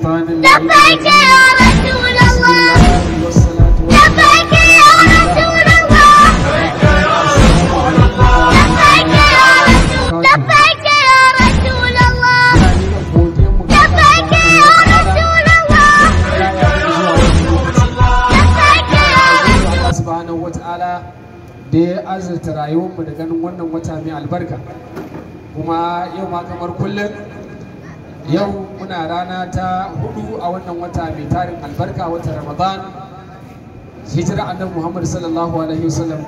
الشيطان لبيك يا رسول الله والصلاة لبيك يا رسول الله لبيك يا رسول لبيك يا رسول الله لبيك يا رسول الله لبيك يا رسول Allah subhanahu wata'ala da ya azurta rayuwarmu da ganin wannan wata mai albarka kuma yau ma kamar kullum yau muna rana ta hudu a wannan wata mai tarin albarka wata ramadan hijira annabi muhammad sallallahu alaihi wasallam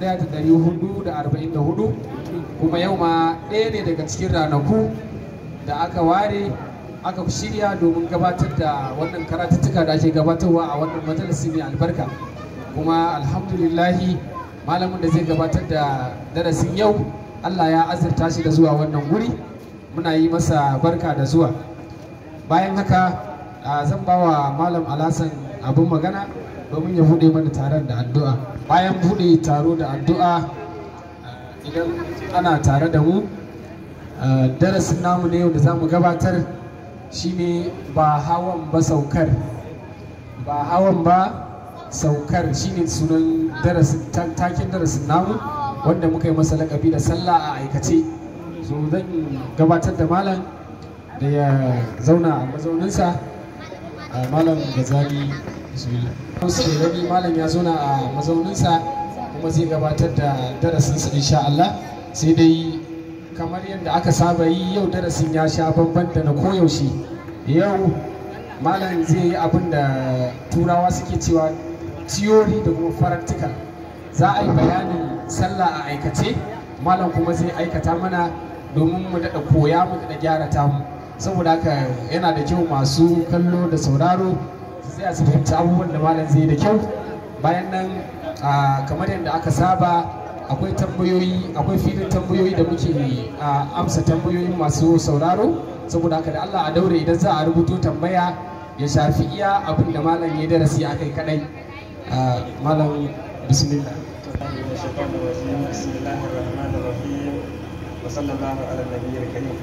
1444 kuma yau ma ɗaya ne daga cikin ranaku da aka ware aka shirya domin gabatar da wannan karatuttuka da ake gabatarwa a wannan majalisi mai albarka kuma alhamdulillahi malamin da zai gabatar da darasin yau allah ya azurta shi da zuwa wannan guri muna yi masa barka da zuwa bayan haka a, zan ba wa malam alhassan abin magana domin ya buɗe mana taron da addu'a bayan buɗe taro da addu'a a, idan ana tare da mu a, darasin namu ne yau da za mu gabatar shine ba hawan ba saukar ba hawan ba saukar shine sunan darasin ta- taken darasin namu wanda muka yi masa lakabi da sallah a aikace so zan gabatar da malam da ya zauna a mazauninsa a malam gazali bismillah sai rabi malam ya zauna a mazauninsa kuma zai gabatar da darasinsa insha Allah sai dai kamar yadda aka saba yi yau darasin ya sha bamban da na koyaushe yau malam zai yi abin da turawa suke cewa theory da kuma practical za a yi bayanin sallah a aikace malam kuma zai aikata mana domin mu daɗa koya mu daɗa gyara tamu saboda haka yana da kyau masu kallo da sauraro su tsaya su fahimci abubuwan da malam zai da kyau bayan nan ah, kamar yadda aka saba akwai tambayoyi akwai filin tambayoyi da muke ah, amsa tambayoyin masu sauraro saboda haka da Allah a daure idan za a rubuto tambaya ya shafi iya abin da malam ya darasi a kai kadai Ah, malam bismillah من الشيطان الرجيم بسم الله الرحمن الرحيم وصلى الله على النبي الكريم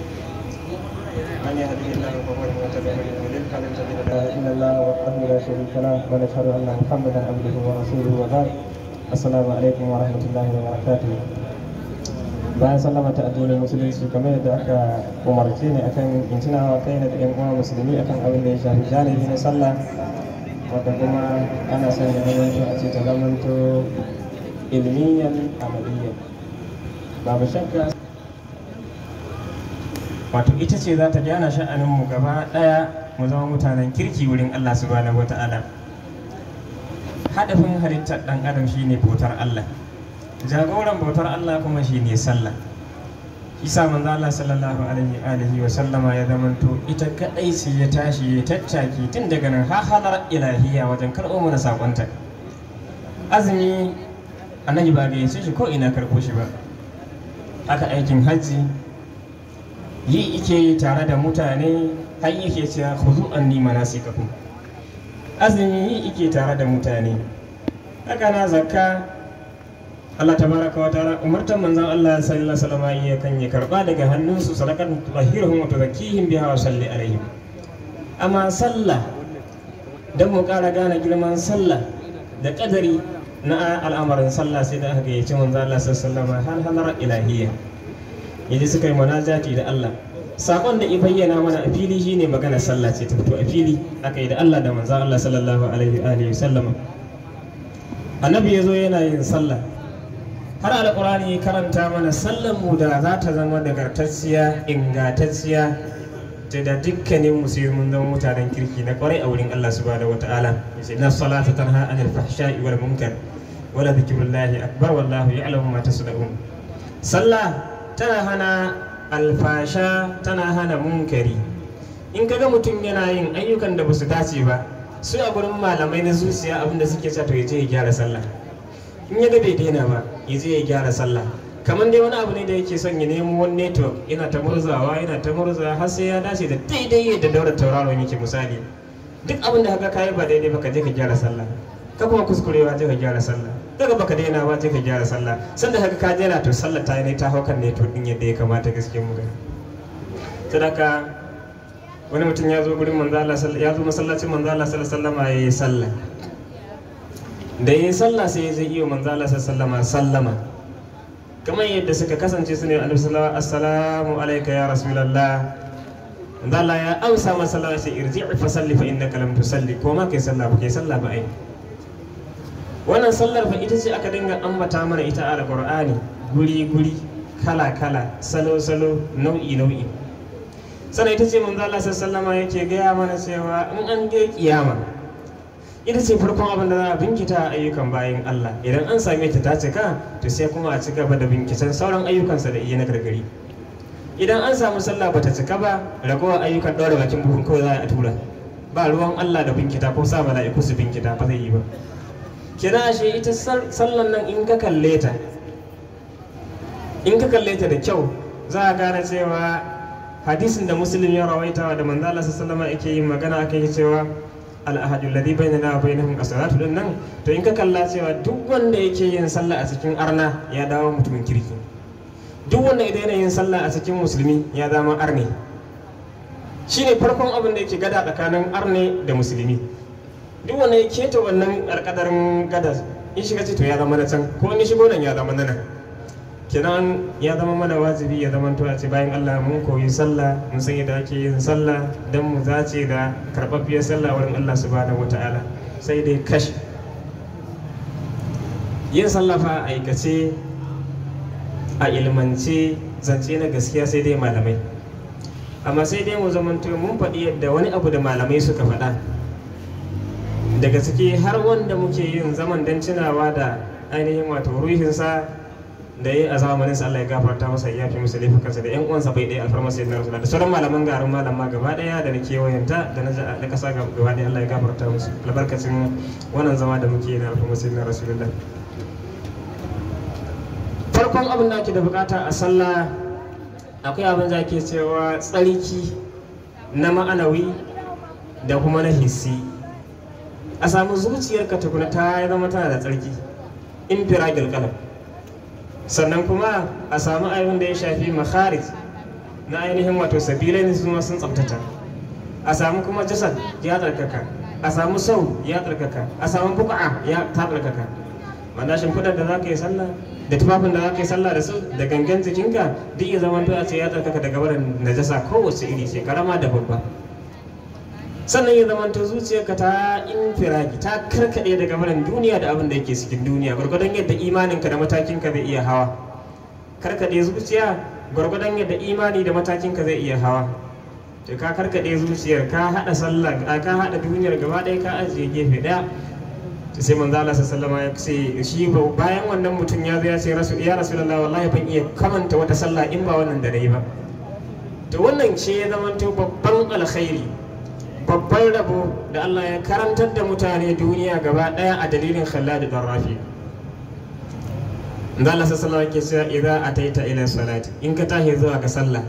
من يهده الله فهو المهتد ومن يضلل فلن تجد له الا الله وحده لا شريك له ونشهد ان محمدا عبده ورسوله وبعد السلام عليكم ورحمه الله وبركاته bayan sallama ta addinin musulunci kamar yadda aka umarce ni akan in tunawa kaina da yan uwa musulmi akan abin da ya shafi janibi na sallah wadda kuma ana son ya zamanto a ce ta zamanto ilmiyan amaliyyan babu shakka wato ita ce za ta gyana sha'aninmu gaba ɗaya mu zama mutanen kirki wurin Allah subhanahu wa ta'ala hadafin halittar ɗan adam shine bautar Allah jagoran bautar Allah kuma shine sallah isa manzo Allah sallallahu alaihi alihi wa sallama ya zamanto ita kadai ce ya tashi ya tattaki tun daga nan har halar ilahiya wajen karɓo mana sakonta azumi annabi ba gayyace shi ko ina karɓo shi ba haka aikin hajji yi ike yi tare da mutane har yake cewa khuzu anni manasikakum azumi yi ike tare da mutane haka na zakka Allah tabaraka wa ta'ala umartan manzon Allah sallallahu alaihi wasallam ya kan ya karba daga hannunsu sadaqatan tutahhiruhum wa tuzakkihim biha wa salli alaihim amma sallah dan mu ƙara gane girman sallah da kadari na al'amarin sallah sai da aka gayyaci manzon Allah sallallahu alaihi wasallam har halar ilahiyya yaji suka yi munajati da Allah sakon da ya bayyana mana a fili shine magana sallah ce ta fito a fili aka yi da Allah da manzon Allah sallallahu alaihi wa alihi wasallam annabi yazo yana yin sallah har alƙur'ani ya karanta mana sallan mu da za ta zama nagartacciya ingantacciya ta da dukkanin musulmin zama mutanen kirki na kwarai a wurin Allah subhanahu wataala yace na salata tanha anil fahsha'i wal munkar wala dhikrullahi akbar wallahu ya'lamu ma tasna'un sallah tana hana alfasha tana hana munkari in kaga mutum yana yin ayyukan da basu dace ba su a gurin malamai na zuciya abinda suke cewa to ya je ya gyara sallah in ya ga bai daina ba ya je ya gyara sallah kamar dai wani abu ne da yake son ya nemo wani network yana ta murzawa yana ta murzawa har sai ya dace da daidai yadda daura tauraron yake misali duk abin da haka kayi ba daidai ba ka je ka gyara sallah ka kuma kuskurewa je ka gyara sallah daga baka daina ba je ka gyara sallah sanda haka ka daina to sallah ta yi ne ta hau kan network din yadda ya kamata gaskiya mu gani sadaka wani mutum ya zo gurin manzo Allah sall- ya zo masallacin manzo Allah sallallahu alaihi wasallam ya yi sallah da ya yi sallah sai ya zai iya manzo Allah sallallahu alaihi wasallam sallama kamar yadda suka kasance su ne annabi sallallahu alaihi assalamu alayka ya rasulullah manzo Allah ya amsa masa sallah sai irji fa salli fa innaka lam tusalli ko ma kai sallah ba kai sallah ba ai wannan sallar fa ita ce aka dinga ambata mana ita a alqur'ani guri guri kala kala salo salo nau'i nau'i sannan ita ce manzo Allah sallallahu alaihi yake gaya mana cewa in an ga kiyama ita ce farkon abin da za a binkita a ayyukan bayan Allah idan an same ta ta cika to sai kuma a ci gaba da binkitan sauran ayyukansa da iya na gargari idan an samu sallah bata cika ba ragowar ayyukan ɗaura bakin buhun kawai za a tura ba ruwan Allah da binkita ko sa mala'iku su binkita ba zai yi ba kina ashe ita sal- sallan nan in ka kalle ta in ka kalle ta da kyau za a gane cewa hadisin da muslim ya rawaita da manzo Allah sallallahu alaihi yake yin magana akai cewa al-ahadu alladhi bainana wa bainahum as-salatu din nan to in ka kalla cewa duk wanda yake yin sallah a cikin arna ya dawo mutumin kirki duk wanda idan yana yin sallah a cikin musulmi ya zama arne shine farkon abin da yake gada tsakanin arne da musulmi duk wanda ya keta wannan alkadarin gada in shiga ce to ya zama na can ko in ya shigo nan ya zama na nan kenan ya zama mana wajibi ya zama to a ce bayan Allah mun koyi sallah mun san yadda ake yin sallah dan mu zace da karɓaɓɓiyar sallah wurin Allah subhanahu wataala sai dai kash yin sallah fa a aikace a ilmance zance na gaskiya sai dai malamai amma sai dai mu zamanto mun faɗi yadda wani abu da malamai suka faɗa daga ciki har wanda muke yin zaman don tunawa da ainihin wato ruhinsa da ya yi a zamanin sa Allah ya gafarta masa ya fi musu laifukansa da yan uwansa bai ɗaya alfarma sai na da sauran malaman garin malama gaba ɗaya da na kewayenta da na na ƙasa gaba ɗaya Allah ya gafarta musu albarkacin wannan zama da muke yi na alfarma sai na rasulullah farkon abin da ake da bukata a sallah akwai abin da ake cewa tsarki na ma'anawi da kuma na hissi a samu zuciyarka tukuna ta zama tana da tsarki infiragil kalam sannan kuma a samu abin da ya shafi makharij na ainihin wato sabilai ne su sun tsabtata a samu kuma jasad ya tsarkaka a samu sau ya tsarkaka a samu buƙa ya ta tsarkaka wanda shimfiɗar da za ka yi sallah da tufafin da za ka yi sallah da su da gangan jikinka duk ya zama a ce ya tsarkaka daga barin najasa kowace iri ce karama da babba sannan ya zama ta zuciyarka ta infiragi ta karkaɗe daga barin duniya da abin da yake cikin duniya gwargwadon yadda imaninka da matakinka zai iya hawa karkaɗe zuciya gwargwadon yadda imani da matakinka zai iya hawa to ka karkaɗe zuciyar ka haɗa sallah ka haɗa duniyar gaba ɗaya ka ajiye gefe ɗaya to sai manzo Allah sallallahu alaihi wasallam ya ce shi bayan wannan mutum ya zo ya ce rasu ya rasulullahi wallahi ban iya kamanta wata sallah in ba wannan da nayi ba to wannan ce ya zama to babban alkhairi babban rabo da Allah ya karantar da mutane duniya gaba daya a dalilin Khallad bin Rafi Manzo Allah sallallahu alaihi wasallam ke cewa idza ataita ila salati in ka tashi zuwa ga sallah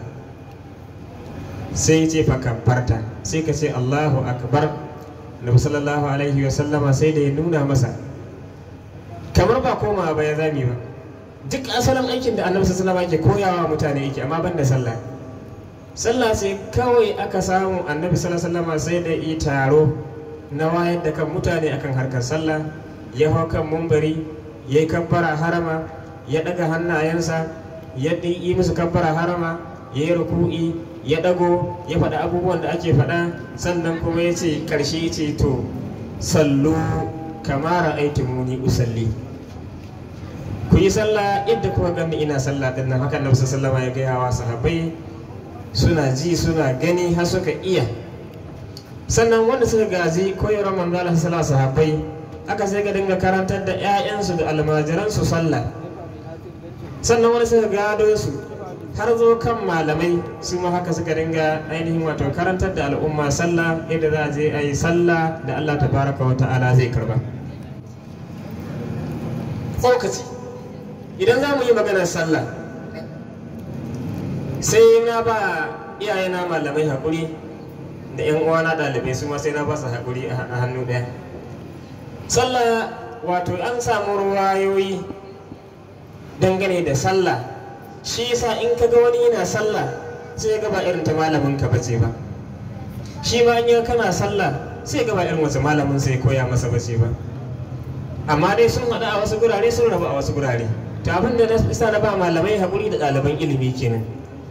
sai ce fa kabbarta sai ka ce Allahu akbar Nabi sallallahu alaihi wa sallama sai da ya nuna masa kamar ba koma ba ya zami ba duk asalin aikin da annabi sallallahu alaihi wa koyawa mutane yake amma ban da sallah sallah sai kawai aka samu annabi sallallahu alaihi wa sai da yi taro na wayar da kan mutane akan harkar sallah ya hau kan mumbari ya yi kabbara harama ya daga hannayensa ya yi musu kabbara harama ya yi ruku'i ya dago ya faɗa abubuwan da ake faɗa sannan kuma ya ce ƙarshe ya ce to sallu kamara aikin muni usalli ku yi sallah yadda kuka gani ina sallah din nan hakan nabi sallama ya gaya wa sahabbai suna ji suna gani har suka iya sannan wanda suka gaji koyarwar manzo Allah sallallahu sahabbai aka sai ga dinga karantar da 'ya'yansu da almajiransu sallah sannan wanda suka gado su har zo kan malamai su ma haka suka dinga ainihin wato karantar da al'umma sallah yadda za a je a yi sallah da Allah tabaraka wa ta'ala zai karba tsokaci idan za mu yi maganar sallah sai na ba iyayena malamai haƙuri da 'yan uwana ɗalibai su ma sai na ba su haƙuri a hannu ɗaya sallah wato an samu ruwayoyi dangane da sallah shi yasa in ka ga wani yana sallah sai ga ba irin ta malamin ka bace ba shi ma an yi kana sallah sai gaba irin wasu malamin sai koya masa ba ce ba amma dai sun haɗu a wasu gurare sun rabu a wasu gurare to abin da na isa na ba malamai haƙuri da ɗaliban ilimi kenan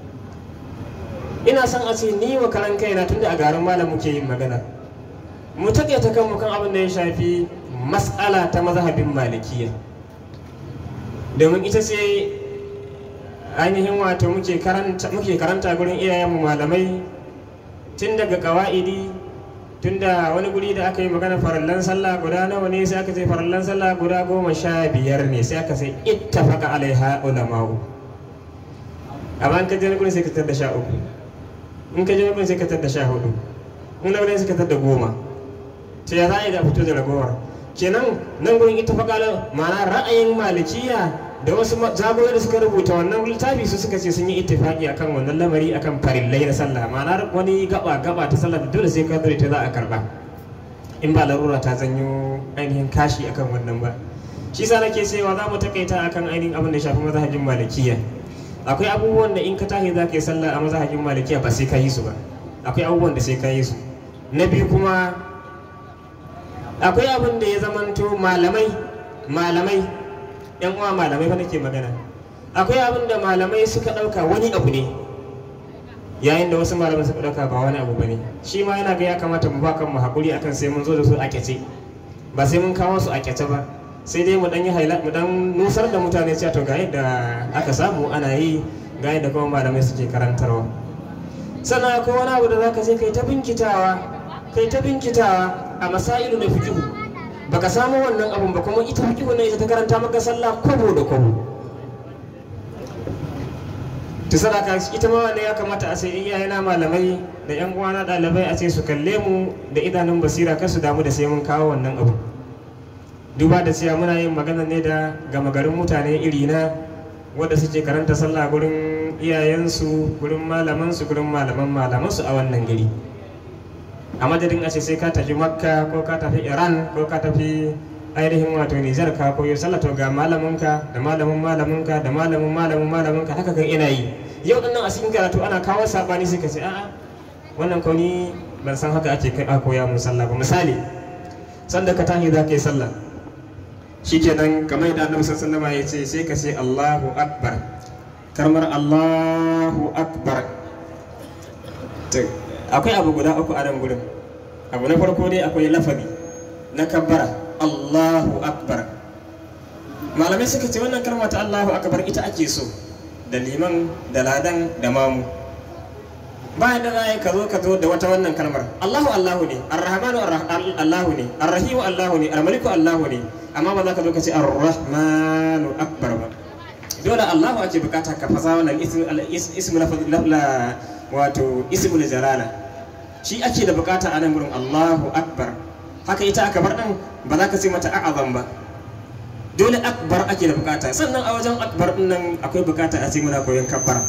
ina son a ce ni wa karan kaina tunda a garin malam muke yin magana mu taƙaita kanmu kan abin da ya shafi mas'ala ta mazhabin malikiya domin ita ce ainihin wato muke karanta muke karanta gurin iyayenmu malamai tun daga kawa'idi tun da wani guri da aka yi magana farallan sallah guda nawa ne sai aka ce farallan sallah guda goma sha biyar ne sai aka sai ittafaqa alaiha ulama'u amma in ka je wani gurin sai ka tar da sha uku in ka je wani gurin sai ka tar da sha hudu in na gurin sai ka tar da goma to ya za a yi da fito da ragowar kenan nan gurin ittafaqa ma'ana ra'ayin malikiya da wasu zagoyi da suka rubuta wannan littafi su suka ce sun yi ittifaki akan wannan lamari akan farillai na sallah ma'ana wani gaba gaba ta sallah da dole sai ka zure ta za a karba in ba larura ta zanyo ainihin kashi akan wannan ba shi sa nake cewa za mu takaita akan ainihin abin da shafi mazhabin malikiya akwai abubuwan da in ka tashi za ka yi sallah a mazhabin malikiya ba sai ka yi su ba akwai abubuwan da sai ka yi su na biyu kuma akwai abin da ya zamanto malamai malamai yan uwa malamai fa nake magana akwai abin da malamai suka ɗauka wani abu ne yayin da wasu malamai suka ɗauka ba wani abu bane shi ma yana ga ya kamata mu ba kanmu hakuri akan sai mun zo da su a kyace ba sai mun kawo su a kyace ba sai dai mu dan yi haila mu dan nusar da mutane cewa to ga yadda aka samu ana yi ga yadda kuma malamai suke karantarwa sannan akwai wani abu da zaka je kai ta binkitawa kai ta binkitawa a masailu na fiqhu baka samu wannan abun ba kuma ita fiqhu ne ita ta karanta maka sallah kwabo da kwabo ta sadaka ita ma wanda ya kamata a sai iyayena malamai da yan uwana ɗalibai a ce su kalle mu da idanun basira kar su damu da sai mun kawo wannan abu duba da cewa muna yin magana ne da gama garin mutane iri na wanda suke karanta sallah gurin iyayensu gurin malamansu gurin malaman malamansu a wannan gari a madadin a ce sai ka tafi makka ko ka tafi iran ko ka tafi ainihin wato nijar ka koyo sallah to ga malaminka da malamin malaminka da malamin malamin malaminka haka kan ina yi yau nan a cikin karatu ana kawo sabani sai ka ce a'a wannan ko ni ban san haka ake kai a koya mun sallah ba misali sanda ka tashi za ka yi sallah shikenan kamar yadda annabi sallallahu alaihi wasallam ya ce sai ka ce Allahu akbar karmar Allahu akbar akwai abu guda uku a nan gurin abu na farko dai akwai lafazi na kabbara Allahu akbar malamai suka ce wannan kalma ta Allahu akbar ita ake so da liman da ladan da mamu bayan da za ka zo ka zo da wata wannan kalmar Allahu Allahu ne Ar-Rahmanu Allahu ne Ar-Rahimu Allahu ne Al-Maliku Allahu ne amma ba za ka zo ka ce Ar-Rahmanu akbar ba dole Allahu ake bukata ka fasa wannan ismu la wato ismul jalala shi ake da bukata a nan gurin Allahu akbar haka ita akbar din ba za ka ce mata a'azam ba dole akbar ake da bukata sannan a wajen akbar din nan akwai bukata a ce muna koyon kabbara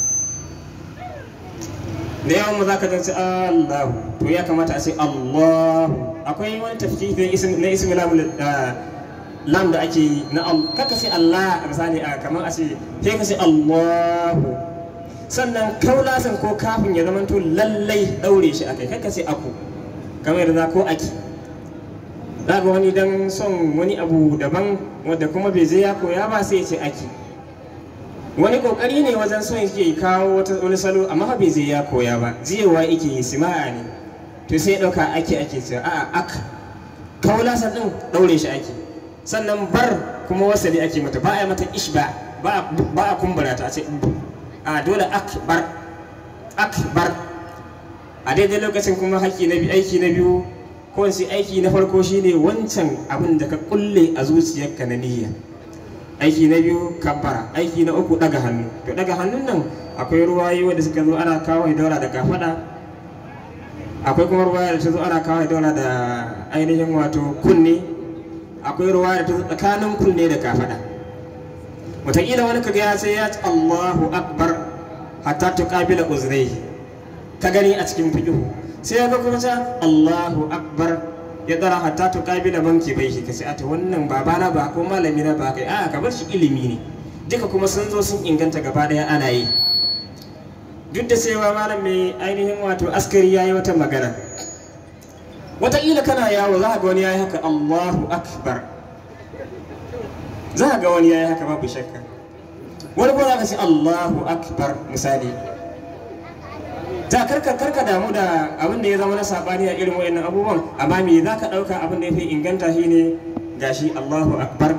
da yawan mu za ka ce Allahu to ya kamata a ce Allahu akwai wani tafkiki na ismi lam da ake yi na kaka ce Allah a misali a kamar a ce sai ka ce Allahu sannan kaulasan ko kafin ya zama to lallai daure shi akai kaka ce aku kamar yadda ko aki za ga wani dan son wani abu daban wadda kuma bai je ya koya ba sai ya ce aki wani kokari ne wajen son yake kawo wata wani salo amma bai je ya koya ba jiyewa yake yi sima'a ne to sai ya dauka ake ake cewa a'a ak kaulasan din daure shi ake sannan bar kuma wasali ake mata ba a mata ishba ba a kumbura ta a ce a dole akbar akbar a daidai lokacin kuma haƙƙi na biyu aiki na biyu ko sai aiki na farko shine wancan abin da ka kulle a zuciyarka na niyya aiki na biyu kabbara aiki na uku daga hannu to daga hannun nan akwai ruwayi wanda suka zo ana kawo daura da kafada akwai kuma ruwaya da ta zo ana kawo daura da ainihin wato kunne akwai ruwaya da ta zo tsakanin kunne da kafada wataƙila wani kaga ya sai ya ci Allahu akbar hatta tuqabila uzrai ka gani a cikin fiqhu sai ya ga kuma ta Allahu akbar ya dara hatta tuqabila banki bai shi kace a to wannan babana ba ko malami na ba kai a ka bar shi ilimi ne duka kuma sun zo sun inganta gaba daya ana yi duk da cewa malam mai ainihin wato askari ya yi wata magana wataƙila kana yawo za ka ga wani ya yi haka allahu akbar za ka ga wani ya yi haka babu shakka wani ko za ka ce allahu akbar misali ta karka karka damu da abin da ya zama na sabani a irin wayannan abubuwan amma me za ka ɗauka abin da ya fi inganta shi ne gashi allahu akbar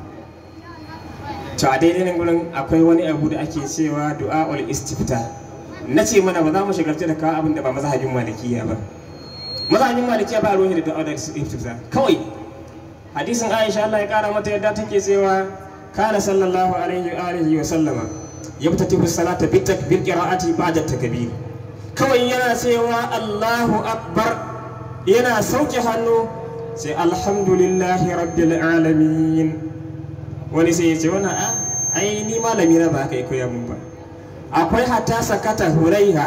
to a daidai nan gurin akwai wani abu da ake cewa du'a'ul istifta na ce mana ba za mu shigarci da kawo abin da ba mazhabin malikiya ba mazhabin malikiya ba ruwan da du'a'ul istifta kawai hadisin Aisha Allah ya kara mata yadda take cewa kana sallallahu alaihi wa alihi wa sallama yabtatihu salata bi takbir qira'ati ba'da takbir kawai yana cewa Allahu akbar yana sauke hannu sai alhamdulillahi rabbil alamin wani sai ya ce wani a ai ni malami na ba kai koya mun ba akwai hatta sakata huraiha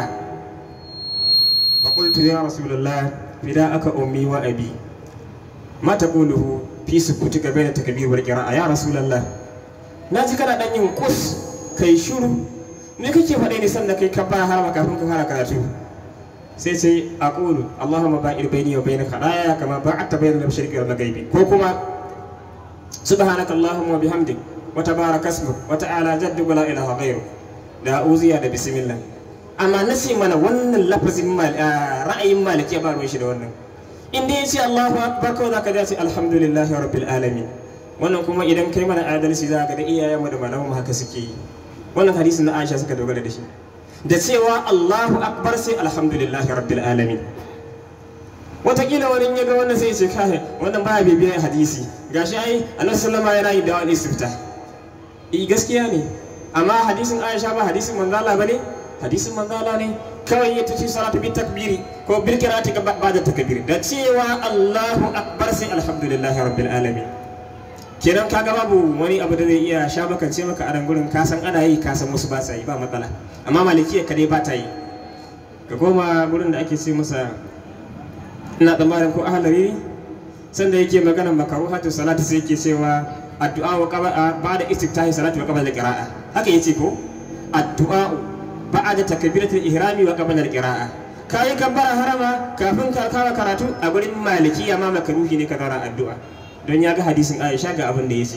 fa qultu ya rasulullah fida aka ummi wa abi ma taquluhu fi sukutika bayna takbir wal qira'a ya rasulullah na ji kana dan yin kus kai shiru me kake faɗe ne sanda kai kabbara har kafin ka fara karatu sai sai aqulu allahumma ba'id bayni wa bayna khadaya kama ba'adta bayna al-mashriqi wal maghribi ko kuma سبحانك اللهم وبحمدك وتبارك اسمك وتعالى جدك ولا اله غيرك da uziya da bismillah amma nasi mana wannan lafazin ra'ayin maliki ba ruwan shi da wannan in dai yace Allahu akbar kawai zaka ji alhamdulillahi rabbil alamin wannan kuma idan kai mana adalci za ka da iyayen mu da malaman mu haka suke yi wannan hadisin na Aisha suka dogara da shi da cewa Allahu akbar sai alhamdulillahi rabbil alamin watakila wani ya ga wannan sai ce kai wannan baya bibiyar hadisi gashi ai annabi sallama yana yi da wani istifta eh gaskiya ne amma hadisin Aisha ba hadisin manzo Allah bane hadisin manzo Allah ne kawai ya tafi salatu bi takbiri ko bil qira'ati ga ba'da takbir da cewa Allahu akbar sai alhamdulillahi rabbil alamin kenan kaga babu wani abu da zai iya sha maka ce maka a nan gurin ka san ana yi ka san musu ba sa yi ba matsala amma malikiya kadai ba ta yi ka koma gurin da ake ce masa ina tsammanin ko ahalari sanda yake magana makaruhatu salati sai yake cewa addu'a wa qaba ba'da istiftahi salati wa qabla al-qira'a haka yace ko addu'a ba'da takbiratul ihrami wa qabla al-qira'a kai kabbara harama kafin ka kawo karatu a gurin maliki amma makaruhi ne ka zara addu'a don ya ga hadisin Aisha ga abin da yace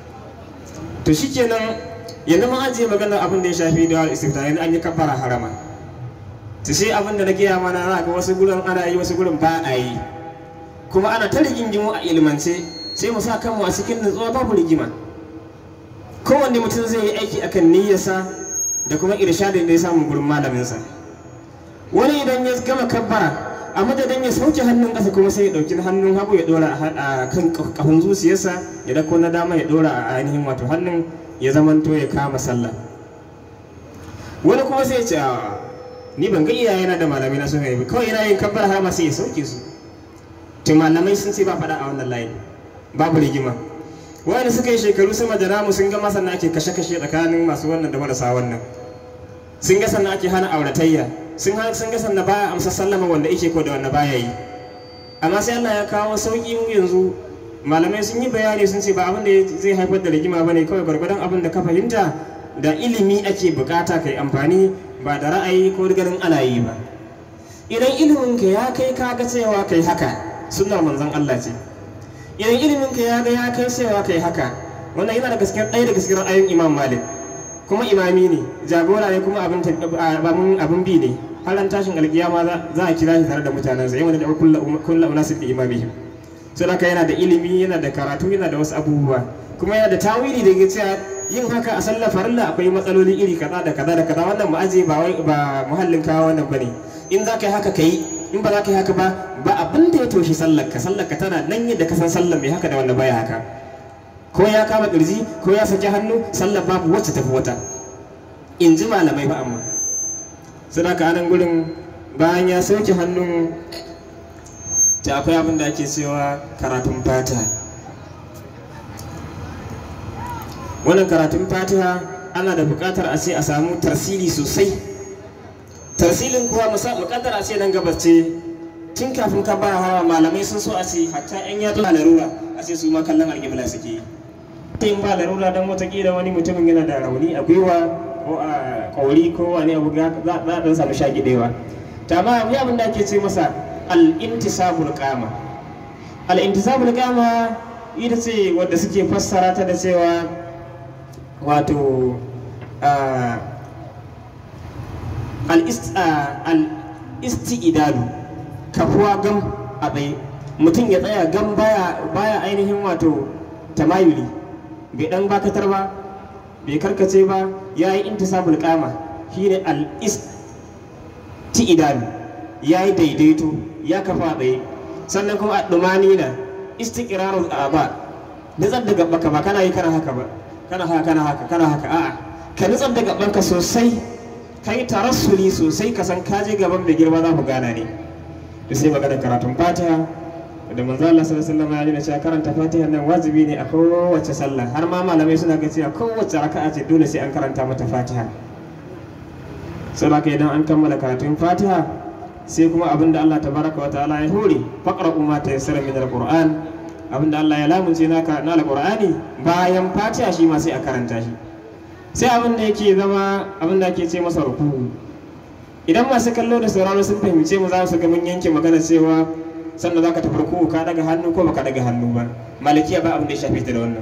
to shikenan yanzu mun ajiye magana abin da ya shafi da istiftahi an yi kabbara harama ta sai abin da na gaya mana za ga wasu gurin ana yi wasu gurin ba a yi kuma ana ta rigingimu a ilmance sai mu sa kanmu a cikin nutsuwa babu rigima kowanne mutum zai yi aiki akan niyyarsa da kuma irshadin da ya samu gurin malaminsa wani idan ya gama kabbara a madadin ya sauke hannun ƙasa kuma sai ya ɗauki hannun hagu ya ɗora a kan ƙahun zuciyarsa ya dako na dama ya ɗora a ainihin wato hannun ya zamanto ya kama sallah wani kuma sai ya ce ni ban ga iyayena da malamai na suka yi kawai yana yin kabbar har sai ya sauke su to malamai sun ce ba faɗa a wannan layi babu rigima wanda suka yi shekaru sama da namu sun ga masana ake kashe-kashe tsakanin masu wannan da marasa wannan sun ga sannan ake hana auratayya sun sun ga sannan baya amsa sallama wanda yake ko da wanda baya yi amma sai Allah ya kawo sauki mu yanzu malamai sun yi bayani sun ce ba abin da zai haifar da rigima bane kawai gwargwadon abin da ka fahimta da ilimi ake bukata kai amfani ba da ra'ayi ko ganin ana yi ba idan iliminka ya kai ka ga cewa kai haka sunnar manzon Allah ce idan iliminka ya ga ya kai cewa kai haka wannan yana da gaskiyar ɗaya da gaskiyar ra'ayin Imam Malik kuma imami ne jagora ne kuma abin abin bi ne har an tashin alkiyama za a kira shi tare da mutanensa yawan da kullu unasib bi imamihim sai haka yana da ilimi yana da karatu yana da wasu abubuwa kuma yana da tawili da ya cewa yin haka a sallar farilla akwai matsaloli iri kaza da kaza da kaza wannan mu aje ba wai ba muhallin kawo wannan bane in za ka yi haka ka yi in ba za ka yi haka ba ba abin da ya toshi sallar ka sallar ka tana nan yadda ka san sallar mai haka da wanda baya haka ko ya kama kirji ko ya saki hannu sallar babu wacce tafi wata in ji malamai ba amma suna ka anan gurin bayan ya sauke hannun ta akwai abin da ake cewa karatun fata wannan karatun fatiha ana da buƙatar a ce a samu tarsili sosai tarsilin kuwa muƙaddar a ce nan gabas ce tun kafin ka ba hawa malamai sun so a ce hatta yan yatsu na larura a ce su ma kallon alƙibla suke yi in ba larura don watakila wani mutumin yana da rauni a gwiwa ko a kauri ko wani abu za za a dan samu shagidewa ta ma ya abin da ake ce masa al-intisabul qama al-intisabul qama ita ce wadda suke fassara ta da cewa wato ah, al-ist- ah, al-isti'dalu kafuwa gam a tsaye mutum ya tsaya gam baya baya ainihin wato tamayuli bai dan bakatar ba bai karkace ba ya yi intisabul qama shine al-isti'dalu ya yi daidaito ya kafa a tsaye sannan kuma a dumani na istiqrarul aba nutsar da gabanka ba kana yi kana haka ba kana haka kana haka kana haka a'a ka nutsar da gabanka sosai ka yi tarassuli sosai ka san ka je gaban mai girma za ku gana ne da sai maganar karatun fatiha da manzo Allah sallallahu alaihi wasallam ya nuna cewa karanta fatiha nan wajibi ne a kowace sallah har ma malamai suna ga cewa kowace raka'a ce dole sai an karanta mata fatiha saboda idan an kammala karatun fatiha sai kuma abin da Allah tabaraka wa ta'ala ya hore faqra ma tayassara min alquran abin da Allah ya lamunce naka na alqur'ani bayan fatiha shi ma sai a karanta shi sai abin da yake zama abin da ake ce masa ruku idan masu kallo da sauraro sun fahimce mu za su ga mun yanke magana cewa sannan za ka tafi ruku ka daga hannu ko baka daga hannu ba malikiya ba abin da ya shafe ta da wannan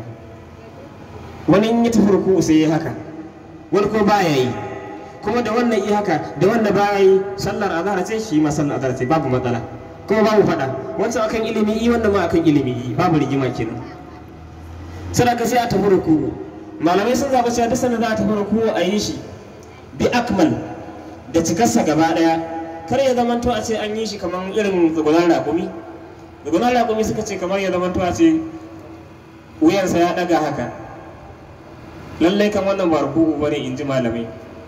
wani in ya tafi ruku sai ya haka wani ko baya yi kuma da wannan yi haka da wanda baya yi sallar azhar ce shi ma sallar azhar ce babu matsala kuma babu faɗa wancan akan ilimi yi wannan ma akan ilimi yi babu rigima kenan sadaka sai a tafi ruku malamai sun zaɓa cewa duk sanda za a tafi ruku a yi shi bi akmal da cikarsa gaba ɗaya kar ya zamanto a ce an yi shi kamar irin zugunan raƙumi zugunan raƙumi suka ce kamar ya zamanto a ce wuyansa ya ɗaga haka lallai kan wannan ba ruku'u bane in ji malamai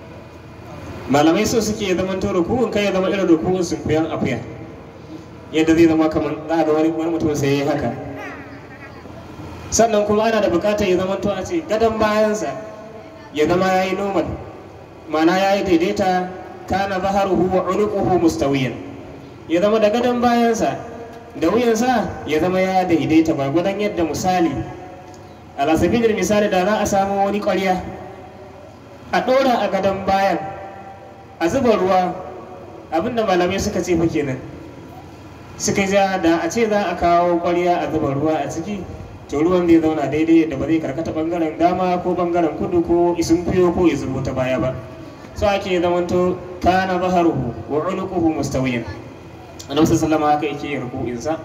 malamai so suke ya zamanto ruku'un kai ya zama irin ruku'un sun kuyan akuya yadda zai zama kamar za a ga wani wani mutum sai ya yi haka sannan kuma ana da bukatar ya zamanto a ce gadon bayansa ya zama ya yi normal ma'ana ya yi daidaita kana zaharuhu wa unuquhu mustawiyan ya zama da gadon bayansa da wuyansa ya zama ya daidaita ba gwadon yadda misali ala sabilin misali da za a samu wani ƙwarya a ɗora a gadon bayan a zuba ruwa abinda malamai suka ce fa kenan suka ja da a ce za a kawo ƙwarya a zuba ruwa a ciki to ruwan zai zauna daidai da ba zai karkata bangaren dama ko bangaren kudu ko isun fiyo ko ya zubo ta baya ba so ake zamanto kana zaharuhu wa unuquhu mustawiyan annabi sallallahu haka yake yin ruku'insa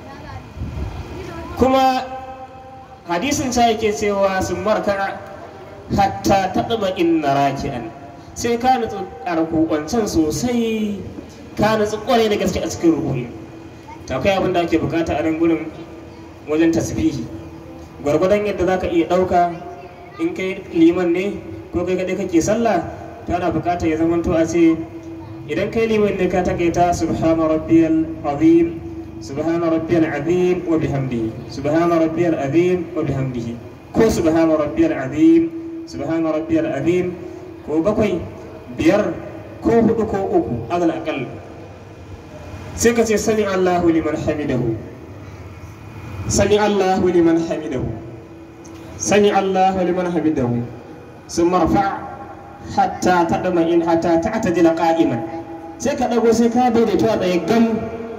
kuma hadisin sa yake cewa sun marka hatta tadma inna raki'an sai ka nutsu a ruku'ancan sosai ka nutsu kwarai da gaske a cikin ruku'i ta kai abin da ake bukata a nan gurin wajen tasbihi gwargwadon yadda za ka iya ɗauka in kai liman ne ko kai kaɗai kake sallah to ana buƙatar ya zamanto a ce idan kai liman ne ka takaita subhana rabbiyal azim subhana rabbiyal azim wa bihamdihi subhana rabbiyal azim wa bihamdihi ko subhana rabbiyal azim subhana rabbiyal azim ko bakwai biyar ko hudu ko uku alal aqal sai ka ce sami Allahu liman hamidahu سمع الله لمن حمده سمع الله لمن حمده ثم ارفع حتى تطمئن حتى تعتدل قائما sai ka ɗago sai ka daidaito a tsaye gam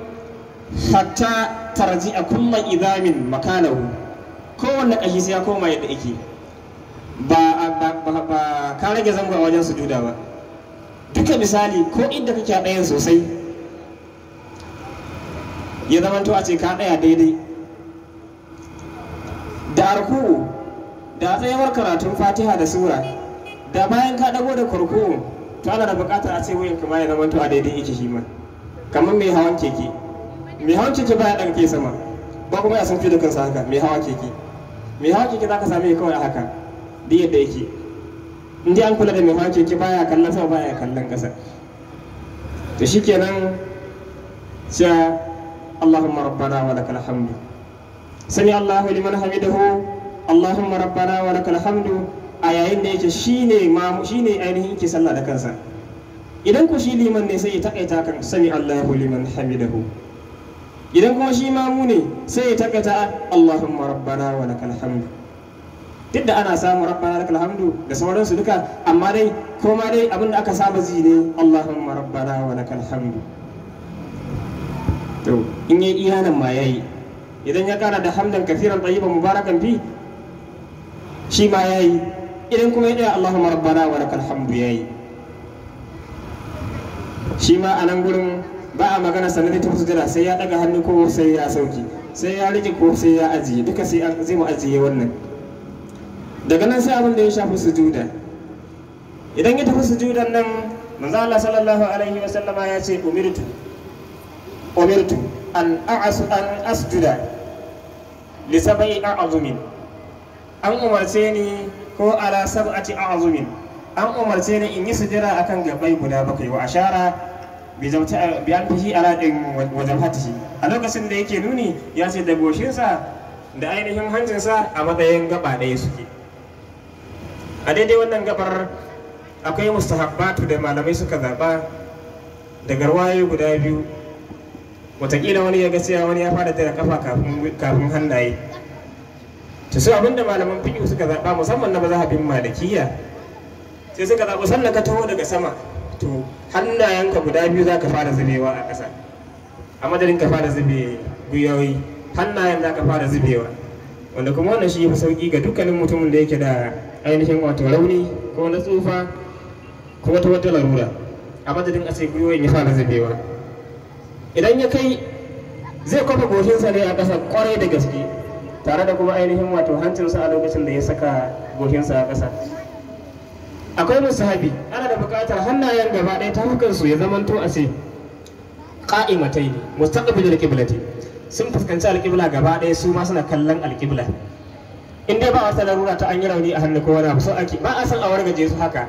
hatta tarji a kulla idamin makanahu kowanne ƙashi sai ya koma yadda yake ba ba ka rage zango a wajen sujuda ba duka misali ko inda kake a ɗayan sosai ya zamanto a ce ka ɗaya daidai da arku da tsayawar karatun fatiha da sura da bayan ka dago da kurku to ana da bukatar a ce wuyan kuma ya zama to a daidai yake shi ma kamar mai hawan keke mai hawan keke baya daga ke sama ba kuma ya san fi da kansa haka mai hawa keke mai hawa keke zaka same kawai a haka da yadda yake in dai an kula da mai hawan keke baya kallon sama baya kallon kasa to shikenan sai Allahumma rabbana wa lakal hamdu sami Allahu liman hamidahu Allahumma rabbana wa lakal hamdu a yayin da yake shine ma shine ainihin yake sallah da kansa idan ku shi liman ne sai ya takaita kan sami Allahu liman hamidahu idan kuma shi mamu ne sai ya takaita Allahumma rabbana wa lakal hamdu duk da ana samun rabbana lakal hamdu da sauransu duka amma dai ko ma dai abin da aka saba ji ne Allahumma rabbana wa lakal hamdu to in yi iyanan ma yayi idan ya kara da hamdan kafiran tayyiban mubarakan fi shi ma yayi idan kuma ya daya Allahumma rabbana wa lakal hamdu yayi shi ma a nan gurin ba a magana sannan ta sujada sai ya daga hannu ko sai ya sauki sai ya rike ko sai ya ajiye duka sai an zai mu ajiye wannan daga nan sai abin da ya shafi sujuda idan ya tafi sujudan nan manzo Allah sallallahu alaihi wa sallama ya ce umirtu umirtu an a'asu an asjuda li sab'i a'zumin an umarce ni ko ala sab'ati a'zumin an umarce ni in yi sujada akan gabai guda bakwai wa ashara bi zamta bi an fihi ala din wajen hatihi a lokacin da yake nuni ya ce da goshinsa da ainihin hancinsa a matsayin gaba ɗaya suke a daidai wannan gabar akwai mustahabbatu da malamai suka zaɓa da garwaye guda biyu watakila wani ya ga cewa wani ya fara da kafa kafin hannaye ta su abinda malaman fiƙi suka zaɓa musamman na mazhabin malikiya sai suka zaɓi sannan ka taho daga sama to hannayenka guda biyu za ka fara zubewa a ƙasa a madadin ka fara zube gwiwoyi hannayen za ka fara zubewa wanda kuma wannan shi ya fi sauƙi ga dukkanin mutumin da yake da ainihin wato rauni ko na tsufa ko wata wata larura a madadin a sai gwiwoyin ya fara zubewa idan ya kai zai kwafa goshinsa ne a ƙasa kwarai da gaske tare da kuma ainihin wato hancinsa a lokacin da ya saka goshinsa a ƙasa akwai musahabi ana da buƙatar hannayen gaba ɗaya ta hukansu ya zamanto a ce ƙa'imatai ne mustaqbil alqiblati sun fuskanci alƙibla gaba ɗaya su ma suna kallon alƙibla in dai ba wata larura ta an yi rauni a hannu ko wani abu so ake ba a san a wargaje su haka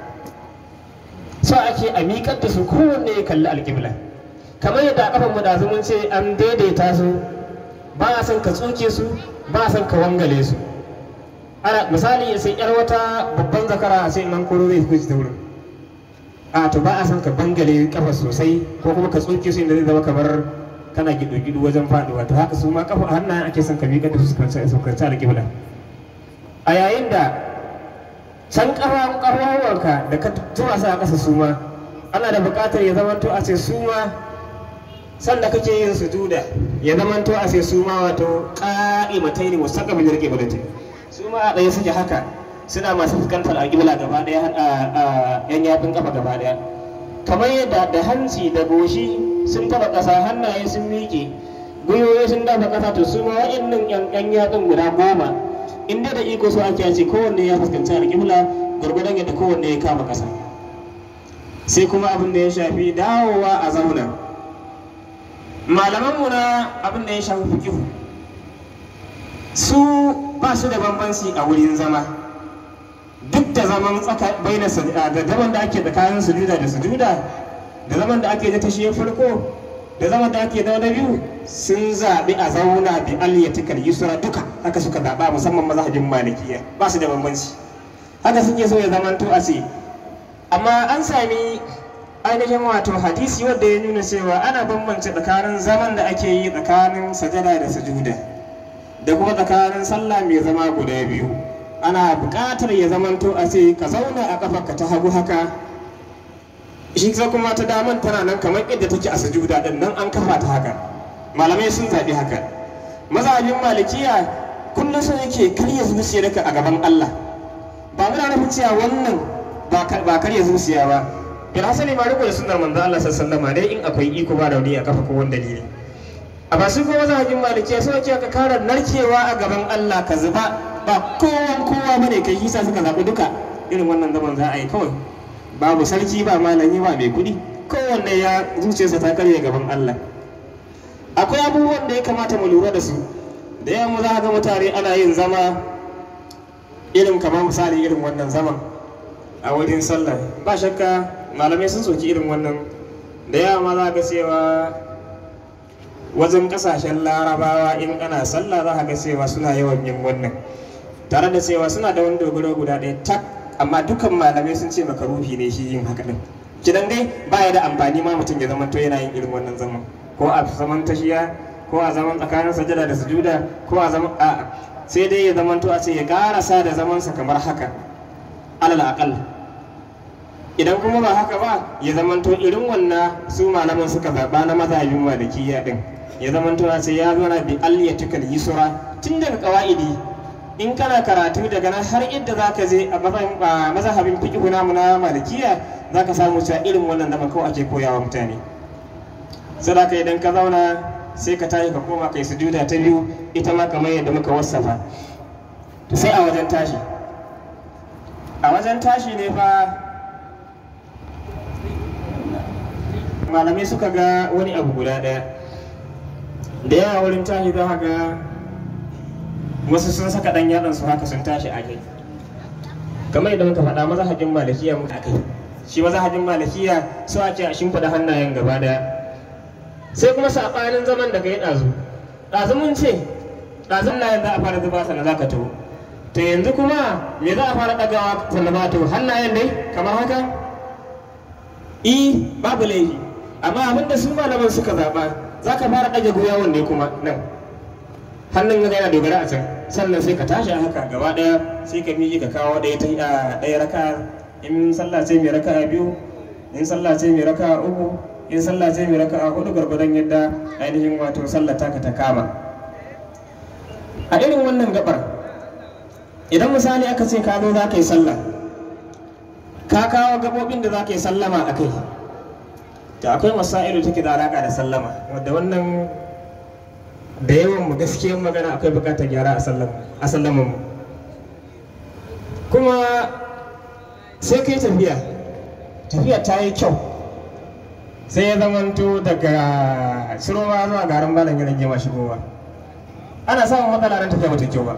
so ake a miƙar da su kowanne ya kalli alƙibla kamar yadda a kafan mu da mun ce an daidaita su ba a san ka tsuke su ba a san ka wangale su ana misali sai yar wata babban zakara sai nan koro zai fushi ta wurin a to ba a san ka bangale kafa sosai ko kuma ka tsoke su inda zai zama kamar kana gido-gido wajen faduwa to haka su ma kafa hannayen ake son ka miƙa da su su kanci alƙibla a yayin da can ƙafan ƙafafuwanka da ka tura su a ƙasa su ma ana da buƙatar ya zamanto a ce su ma sanda kake yin sujuda ya zamanto a ce su ma wato ƙa'imatai ne mustaqbil alqiblati su ma a ɗaya suke haka suna masu fuskantar alƙibla gaba ɗaya a yan yafin kafa gaba ɗaya kamar yadda da hanci da goshi sun taba ƙasa hannaye sun miƙe gwiwoyi sun dafa ƙasa to su ma wa'annan yan yatsun guda goma in dai da iko so ake ce kowanne ya fuskanci alƙibla gwargwadon yadda kowanne ya kama ƙasa sai kuma abin da ya shafi dawowa a zauna malamanmu na abin da ya shafi fikihu su ba su da bambanci a wurin zama duk da zaman tsaka baina da zaman da ake tsakanin sujuda da sujuda da zaman da ake da tashe farko da zaman da ake da biyu sun zaɓi a zauna bi aliyatikal yusra duka haka suka zaɓa musamman mazhabin malikiya ba su da bambanci haka suke so ya zamanto a ce amma an sami ainihin wato hadisi wanda ya nuna cewa ana bambance tsakanin zaman da ake yi tsakanin sajada da sujuda da kuma tsakanin sallah mai zama guda biyu ana buƙatar ya zamanto a ce ka zauna a ƙafarka ta hagu haka shi sai kuma ta daman tana nan kamar yadda take a sujuda din nan an kafa ta haka malamai sun zaɓi haka mazhabin malikiya kullum sun yake karya zuciyarka a gaban Allah ba muna nufin cewa wannan ba karya zuciya ba bil hasali ma riko da sunnar manzo Allah sallallahu alaihi dai in akwai iko ba rauni a kafa ko wani dalili a ba su ko mazhabin malikiya sun yake ka kara narkewa a gaban Allah ka zuba ba kowa kowa bane kai hisa suka zaɓi duka irin wannan zaman za a yi kawai babu sarki ba malami ba mai kuɗi kowanne ya zuciyarsa ta karye gaban Allah akwai abubuwan da ya kamata mu lura da su da yawan za ga mutane ana yin zama irin kamar misali irin wannan zaman a wurin sallah ba shakka malamai sun soki irin wannan da yawa ma za ga cewa wajen kasashen larabawa in ana sallah za ga cewa suna yawan yin wannan tare da cewa suna da wani dogaro guda ɗaya tak amma dukan malamai sun ce maka ruhi ne shi yin haka din kidan dai baya da amfani ma mutum ya zama to yana yin irin wannan zaman ko a zaman tashiya ko a zaman tsakanin sajada da sujuda ko a zaman a sai dai ya zamanto a ce ya karasa da zamansa kamar haka alal aqal idan kuma ba haka ba ya zamanto irin wannan su malaman suka zaɓa na mazhabin malikiya din ya zamanto a ce ya zauna bi alyatukal yusra tun daga qawaidi in kana karatu daga nan har inda zaka je a mazhabin fiqh namu na malikiya zaka samu cewa irin wannan zaman kawai ake koyawa mutane sadaka idan ka zauna sai ka tashi ka koma kai sujuda ta biyu ita ma kamar yadda muka wasafa to sai a wajen tashi a wajen tashi ne fa malamai suka ga wani abu guda ɗaya da yawa wurin tashi za ga wasu sun saka ɗan yaron su haka sun tashi a kai kamar yadda muka faɗa mazahajin malikiya muka kai shi mazahajin malikiya su ake a shimfiɗa hannayen gaba ɗaya sai kuma saɓanin zaman da ka yi ɗazu ɗazu mun ce ɗazun na yanzu a fara zuba sannan za ka taho to yanzu kuma me za a fara ɗagawa sannan ba taho hannayen dai kamar haka i babu laifi amma abin da su malaman suka zaɓa za ka fara ɗage gwiwawun ne kuma nan hannun yana dogara a can sannan sai ka tashi a haka gaba ɗaya sai ka miƙe ka kawo ɗaya ta ɗaya raka in sallah ce mai raka biyu in sallah ce mai raka uku in sallah ce mai raka'a hudu gwargwadon yadda ainihin wato sallah taka ta kama a irin wannan gabar idan misali aka ce ka zo za ka yi sallah ka kawo gabobin da za ka yi sallama a kai da akwai masailu take da alaka da sallama wadda wannan da yawan mu gaskiyar magana akwai bukatar gyara a sallaman mu kuma sai kai tafiya tafiya ta yi kyau sai ya zamanto daga shiroma zuwa garin malam ya rage ma shigowa ana samun matsala nan tafiya bata kyau ba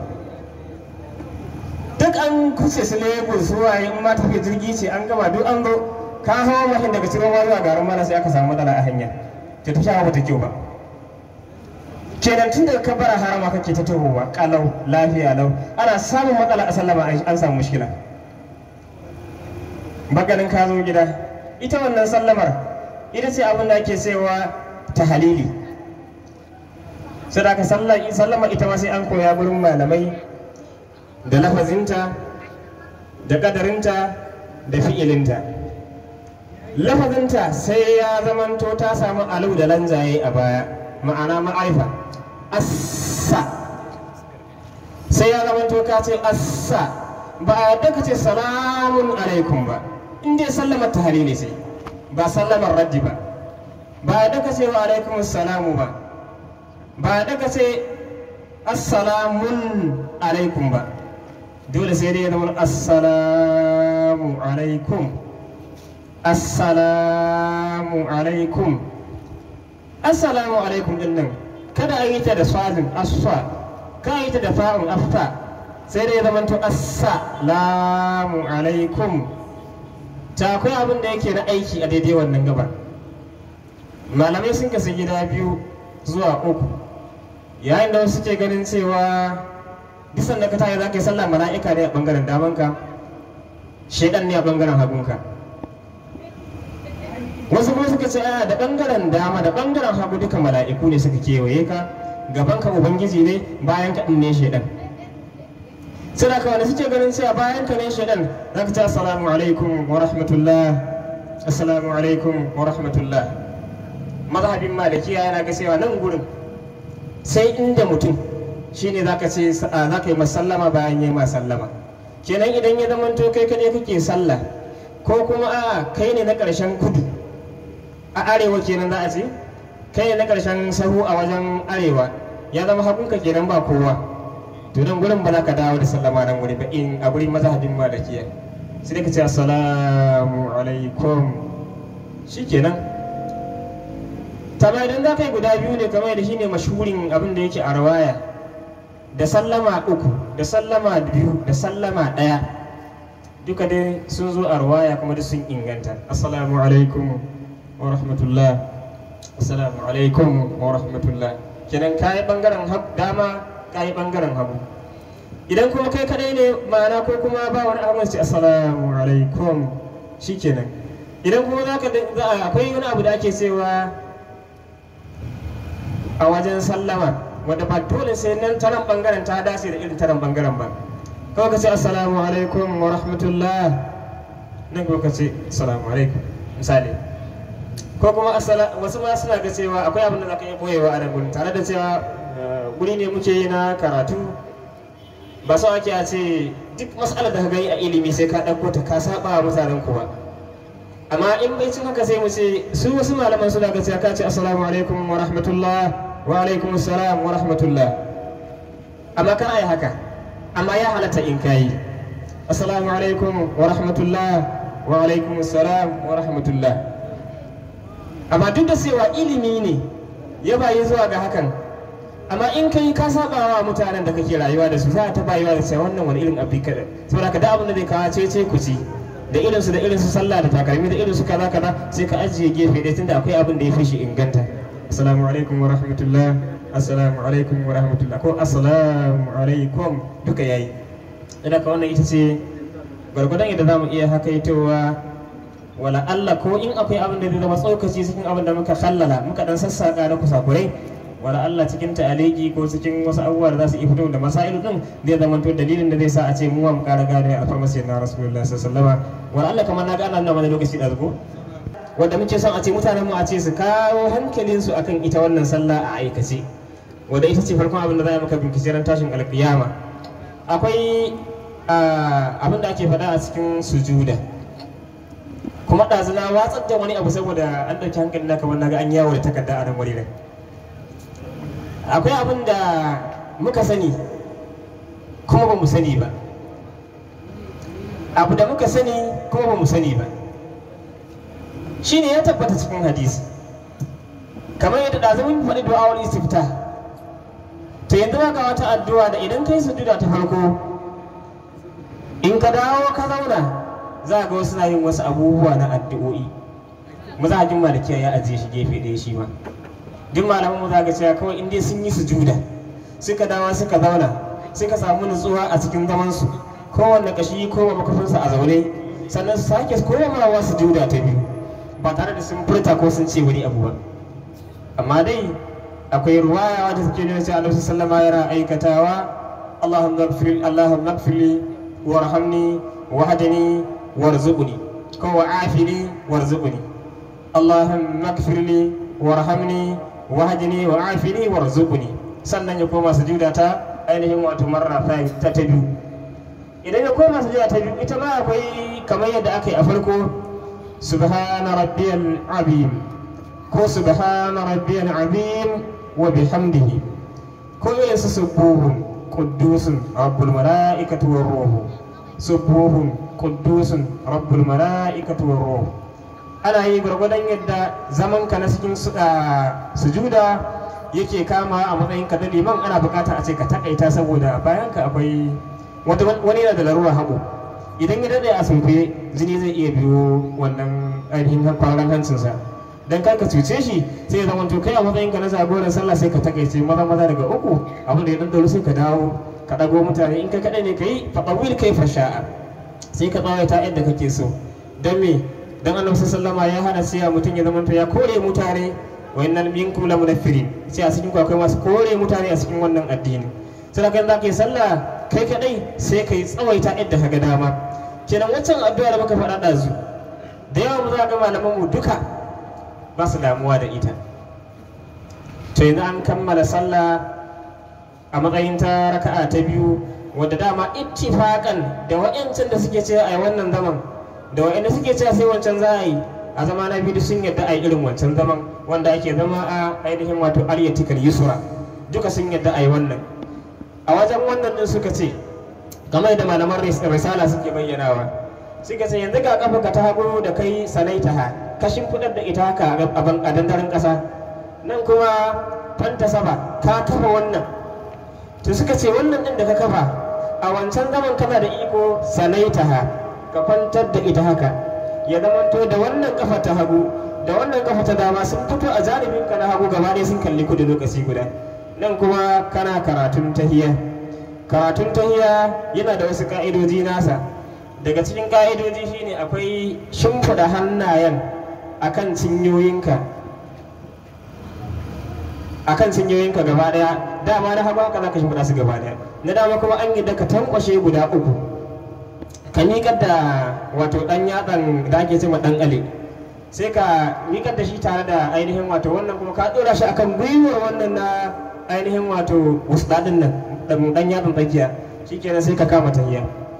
duk an kuce su lagos zuwa in ma tafiya jirgi ce an gama duk an zo ka hawa mashin daga shiroma zuwa garin malam sai aka samu matsala a hanya ta tafiya bata kyau ba kenan tun daga kabara harama kake ta tahowa kalau lafiya lau ana samun matsala a sallama an samu mushkila maganin ka zo gida ita wannan sallamar ita ce abin da ake cewa ta halili sai da ka sallama ita ma sai an koya gurin malamai da lafazinta da kadarinta da fi'ilinta lafazinta sai ya zamanto ta samu alu da lanzaye a baya ma'ana ma'aifa assa sai ya zamanto ka ce assa ba a yadda ka ce salamun alaikum ba in dai sallamar ta halili sai ba sallamar raddi ba ba da ka ce wa alaikum assalamu ba ba da ka ce assalamun alaikum ba dole sai dai ya zama assalamu alaikum assalamu alaikum assalamu alaikum din nan kada a yi ta da swazin asfa ka yi ta da fa'un afta sai dai ya zama to assalamu alaikum ta akwai abin da yake na aiki a daidai wannan gabar malamai sun kasu gida biyu zuwa uku yayin da wasu ke ganin cewa bisan da ka tayi za ka yi sallah mala'ika ne a bangaren damanka shaidan ne a bangaren hagunka wasu kuma suka ce a da bangaren dama da bangaren hagu duka mala'iku ne suka kewaye ka gabanka ubangiji ne bayan ka ne shaidan sai da kawai suke ganin cewa bayan ka ne shaidan za ka ce assalamu alaikum wa rahmatullah assalamu alaikum wa rahmatullah mazhabin malikiya yana ga cewa nan gurin sai inda mutum shine za ka ce za ka yi masallama bayan yi masallama kenan idan ya zama to kai kadai kake sallah ko kuma a kai ne na ƙarshen kudu a arewa kenan za a ce kai ne na ƙarshen sahu a wajen arewa ya zama hakunka kenan ba kowa to nan gurin ba za ka dawo da sallama nan wuri ba in a gurin mazhabin malikiya sai dai ka ce assalamu alaikum shikenan tama idan za ka yi guda biyu ne kamar da shine mashhurin abin da yake a rawaya da sallama uku da sallama biyu da sallama ɗaya duka dai sun zo a rawaya kuma duk sun inganta assalamu alaikum wa rahmatullah assalamu alaikum wa rahmatullah kenan kayi bangaren dama kayi bangaren hagu idan kuma kai kadai ne ma'ana ko kuma ba wani abu sai assalamu alaikum shikenan idan kuma za ka akwai wani abu da ake cewa a wajen sallama wadda ba dole sai nan ta nan bangaren ta dace da irin ta nan bangaren ba kawai ka ce assalamu alaikum wa rahmatullah nan kuma ka ce assalamu alaikum misali ko kuma assala- wasu ma suna ga cewa akwai abin da za ka iya boyewa a nan gurin tare da cewa eh, guri ne muke yi na karatu ba so ake a ce duk matsalar da ka gani a ilimi sai ka ɗauko ta ka saba wa mutanen kuwa amma in bai cin haka sai mu ce su wasu malaman suna ga cewa ka ce assalamu alaikum wa rahmatullah wa alaikum assalam wa rahmatullah amma kana yi haka amma ya halatta in kayi assalamu alaikum wa rahmatullah wa alaikum assalam wa rahmatullah amma duk da cewa ilimi ne ya bayi zuwa ga hakan amma in kai ka saba wa mutanen da kake rayuwa da su za ta bayuwa da cewa wannan wani irin abu kada saboda ka da abin da zai kawo cece ku ci da irin su da irin su sallah da takalmi da irin su kaza kaza sai ka ajiye gefe ɗaya tunda akwai abin da ya fi shi inganta assalamu alaikum wa rahmatullah assalamu alaikum wa rahmatullah ko assalamu alaikum duka yayi ina ka wannan ita ce gwargwadon yadda za mu iya hakaitowa wala Allah ko in akwai abin da zai zama tsokaci cikin abin da muka khallala muka dan sassaka na kusakurai wala Allah cikin ta'aliki ko cikin wasu abubuwa da za su iya fito da masailu din zai zama to dalilin da zai sa a ce mu mu kara gane alfarma sai na rasulullahi sallallahu alaihi wasallam wala Allah kamar na ga ana mana lokaci da zuko wanda muke son a ce mutanen mu a ce su kawo hankalin su akan ita wannan sallah a aikace wanda ita ce farkon abin da za a maka bincike ran tashin alkiyama akwai ah, abin da ake faɗa a cikin sujuda kuma ɗazuna watsar da wani abu saboda an ɗauki hankali na kamar naga an yawo da takarda a nan wuri nan akwai abin da muka sani kuma ba mu sani ba abu da muka sani kuma ba mu sani ba shine ya tabbata cikin hadisi kamar yadda ɗazu mun faɗi du'awar istifta to yanzu ga wata addu'a da idan kai sujuda ta farko in ka dawo ka zauna za ga wasu na yin wasu abubuwa na addu'o'i mazajin malikiya ya ajiye shi gefe ɗaya shi ma duk malaman mu za ga cewa kawai in dai sun yi sujuda suka dawo suka zauna suka samu nutsuwa a cikin zaman su kowanne kashi kowa makafinsa a zaune sannan su sake komawa sujuda ta biyu ba tare da sun furta ko sun ce wani abu ba amma dai akwai ruwaya wadda take nuna cewa Annabi sallama yana aikatawa Allahumma ighfir Allahumma ighfirli warhamni wahdini warzuqni ko wa'afini warzuqni Allahumma ighfirli warhamni wahdini wa'afini warzuqni sannan ya koma sujuda ta ainihin wato marra ta ta biyu idan ya koma sujuda ta biyu ita ma akwai kamar yadda aka yi a farko subhana rabbiyal azim ko subhana rabbiyal azim wa bihamdihi ko irin su subuhun quddusun rabbul malaikati war ruhu subuhun quddusun rabbul malaikati war ruhu ana yi gwargwadon yadda zaman ka na cikin su- ah, sujuda yake kama a matsayin ka da liman ana bukata a ce ka takaita saboda bayan ka akwai wata wani yana da larura hagu idan ya dade a sunkuye jini zai iya biyo wannan ainihin kwaran hancinsa dan kar ka cuce shi sai ya zama to kai a matsayin ka na jagoran sallah sai ka takaice maza maza daga uku abin da ya dan sai ka dawo ka dago mutane in ka kadai ne kai fa tawil kai fasha'a sai ka tsawaita yadda kake so don me dan annabi sallallahu alaihi ya hana sai mutum ya zama to ya kore mutane wa innal minkum la munaffirin sai a cikin ku akwai masu kore mutane a cikin wannan addini sai kan za ka yi sallah kai kadai sai ka yi tsawaita yadda ka ga dama kenan waccan addu'a da muka faɗa ɗazu da yawa mu za ga malaman mu duka ba su damuwa da ita to yanzu an kammala sallah a matsayin ta raka'a ta biyu wadda dama ittifaqan da wa'yancin da suke cewa ai wannan zaman da wa'yanda suke cewa sai wancan za a yi a zama na biyu sun yadda a yi irin wancan zaman wanda ake zama a ainihin wato aryatikal yusra duka sun yadda a yi wannan a wajen wannan din suka ce kamar da malaman ris- risala suke bayyanawa suka ce yanzu ga kafa ka ta hagu da kai sanaita ha ka shimfiɗar da ita haka a ban- a dandaren ƙasa nan kuma fanta saba ka kafa wannan to suka ce wannan din da ka kafa a wancan zaman kana da iko sanaita ha ka kwantar da ita haka ya zamanto da wannan kafa ta hagu da wannan kafa ta dama sun fito a janibin ka na hagu gaba ɗaya sun kalli kudu lokaci guda nan kuma kana karatun tahiya karatun tahiya yana da wasu ka'idoji nasa daga cikin ka'idoji shine akwai shimfiɗa hannayen akan cinyoyinka akan cinyoyinka gaba daya dama na hagu haka zaka shimfiɗa su gaba daya na dama kuma an yi da ka tankwashe guda uku ka miƙar da wato ɗan yatsan da ake cewa ɗan ale sai ka miƙar da shi tare da ainihin wato wannan kuma ka ɗora shi akan gwiwar wannan na ainihin wato wusɗaɗin nan ɗan yatsan tsakiya shikenan sai ka kama tahiya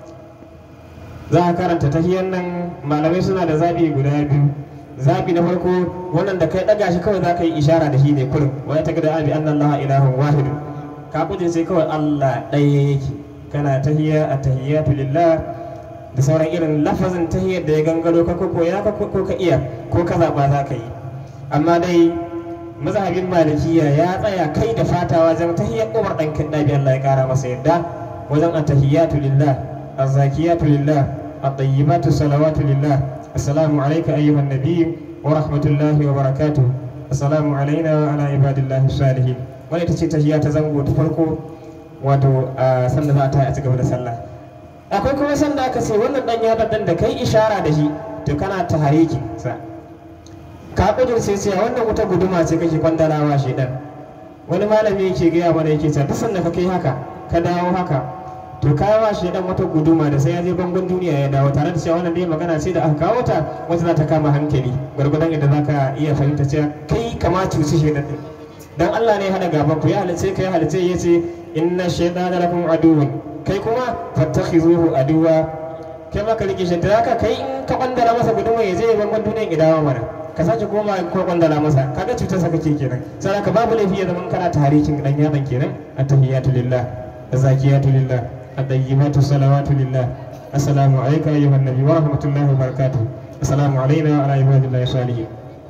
za a karanta tahiyar nan malamai suna da zaɓi guda biyu zaɓi na farko wannan da kai ɗaga shi kawai za ka yi ishara da shi ne kurin wa ya taga da abi annan laha ilahun wahid ka kuje sai kawai allah ɗaya yake kana tahiya a tahiyatu lillah da sauran irin lafazin tahiyar da ya gangaro ka ko koya ka ko ka iya ko ka zaɓa za ka yi amma dai mazhabin malikiya ya tsaya kai da fata wajen tahiyar umar ɗan kindabi allah ya ƙara masa yadda wajen attahiyatu lillah azzakiyatu lillah at-tayyibatu salawatu lillah assalamu alayka ayyuhan nabiy wa rahmatullahi wa barakatuh assalamu alayna wa ala ibadillahi salihin wani ita ce tahiyya ta zango ta farko wato a sanda za a tayi a cigaba da sallah akwai kuma sanda aka ce wannan dan yadda dan da kai ishara da shi to kana tahariki sa ka kudurce sai wannan wata guduma ce kake kwandalawa shedan wani malami yake gaya mana yake cewa duk sanda ka kai haka ka dawo haka to kawo shi dan wata guduma da sai ya je bangon duniya ya dawo tare da cewa wannan dai magana ce da aka kawo ta wata za ta kama hankali gwargwadon yadda za ka iya fahimta cewa kai kama cuci shi din dan Allah ne hada gaban ku ya halice kai halice ya ce inna shaytana lakum aduwwun kai kuma fattakhizuhu aduwa kai ma ka rike shi da haka kai in ka kwandara masa guduma ya je bangon duniya ya dawo mana ka sake koma ko kwandala masa kaga cutar sa kake kenan sai ka babu laifi ya zama kana tarihin dan yaban kenan attahiyatu lillah zakiyatu lillah الطيبات الصلوات لله السلام عليك أيها النبي ورحمة الله وبركاته السلام علينا وعلى عباد الله الصالحين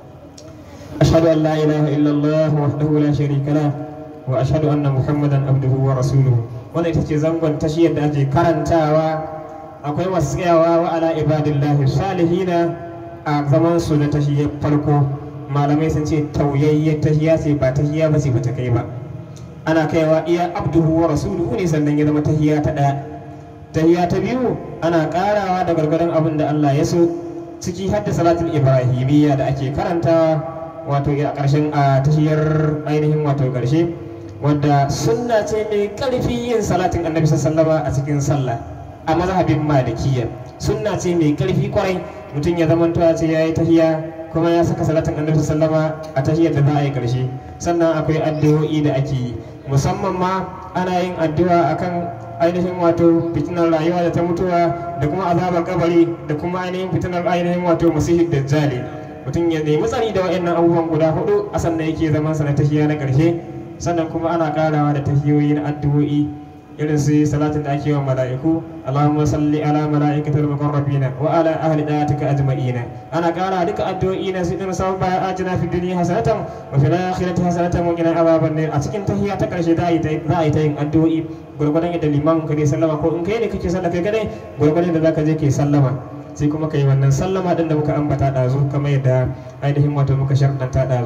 أشهد أن لا إله إلا الله وحده لا شريك له وأشهد أن محمدا عبده ورسوله wannan ita ce zangon tashiyar da ake karantawa akwai masu tsayawa wa ala ibadillahi salihina a zaman su na tashiyar farko malamai sun ce tauyayyar tashiya ce ba tashiya ba ce ba ta kai ba ana kaiwa iya abduhu wa rasuluhu ne sannan ya zama tahiya ta ɗaya tahiya ta biyu ana ƙarawa da gargadon abin da Allah ya so ciki hadda salatul ibrahimiyya da ake karantawa wato a ƙarshen a tahiyar ainihin wato ƙarshe wadda sunna ce mai ƙarfi yin salatin annabi sallama a cikin sallah a mazhabin malikiyya sunna ce mai ƙarfi kwarai mutum ya zama ce ya yi tahiya kuma ya saka salatin annabi sallama a tahiyar da za a yi ƙarshe sannan akwai addu'o'i da ake yi musamman ma ana yin addu'a akan ainihin wato fitinar rayuwa da ta mutuwa da kuma azabar kabari da kuma ainihin fitinar ainihin wato masihid dajjali mutum ya nemi tsari da wa'annan abubuwan guda hudu a sannan yake zaman sa na tahiya na karshe sannan kuma ana karawa da tahiyoyi na addu'o'i irin su salatin da ake wa mala'iku Allahumma salli ala mala'ikatil muqarrabina wa ala ahli dayatika ajma'ina ana kara duka addu'o'i na su irin sabon baya ajina fi dunya hasanatan wa fil akhirati hasanatan wa qina adhaban nar a cikin tahiyya ta karshe za a yi ta yin addu'o'i gurgurdan yadda liman ka ne sallama ko in kai ne kake sallah kai kadai gurgurdan da zaka je kai sallama sai kuma kai wannan sallama din da muka ambata dazu kamar yadda ainihin wato muka sharɗanta dazu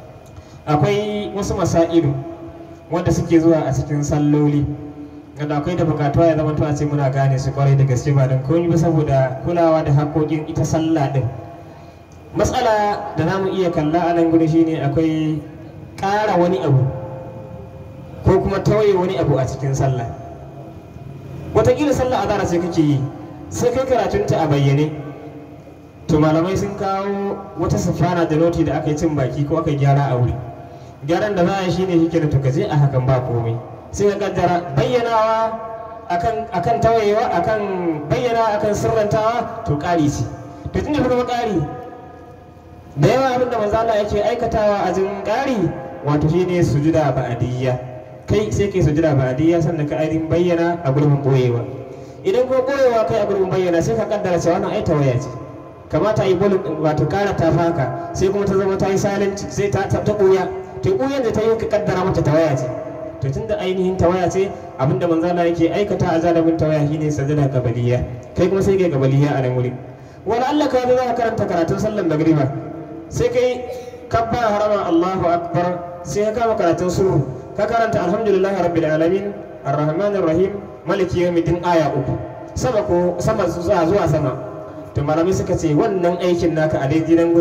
akwai wasu masailu wanda suke zuwa a cikin salloli kada akwai da bukatuwa ya zama a ce muna gane su kwarai da gaske ba don komai ba saboda kulawa da haƙoƙin ita sallah din matsala da za mu iya kalla a nan gudu shine akwai ƙara wani abu ko kuma tawaye wani abu a cikin sallah wataƙila sallah azara sai kake yi sai kai karatunta a bayyane to malamai sun kawo wata safana da noti da aka yi cin baki ko aka gyara a wuri gyaran da za a yi shine shi kenan to ka je a hakan ba komai sai ka kaddara bayyanawa akan akan tawayewa akan bayyanawa akan sirrantawa to ƙari ce to tunda kuma ƙari da yawa abin da manzo Allah yake aikatawa a jin ƙari wato shine sujuda ba'diyya kai sai kai sujuda ba'diyya sannan ka ainihin bayyana a gurbin boyewa idan ko boyewa kai a gurbin bayyana sai ka kaddara cewa wannan ai tawaya ce kamata yi bolin wato kara ta faka sai kuma ta zama ta yi salanci sai ta ta ɓuya to ɓuyan da ta yi ka kaddara mata tawaya ce to tun da ainihin tawaya ce abinda manzala yake aikata a zalibin tawaya shine sajada gabaliya kai kuma sai kai gabaliya a nan wuri wani Allah ka za ka karanta karatun sallan magriba sai kai kabbara harama Allahu akbar sai ka kama karatun suru ka karanta alhamdulillahi rabbil alamin arrahmanir rahim maliki yawmiddin aya uku sama ko sama zuwa zuwa sama to malamai suka ce wannan aikin naka a daidai nan gurin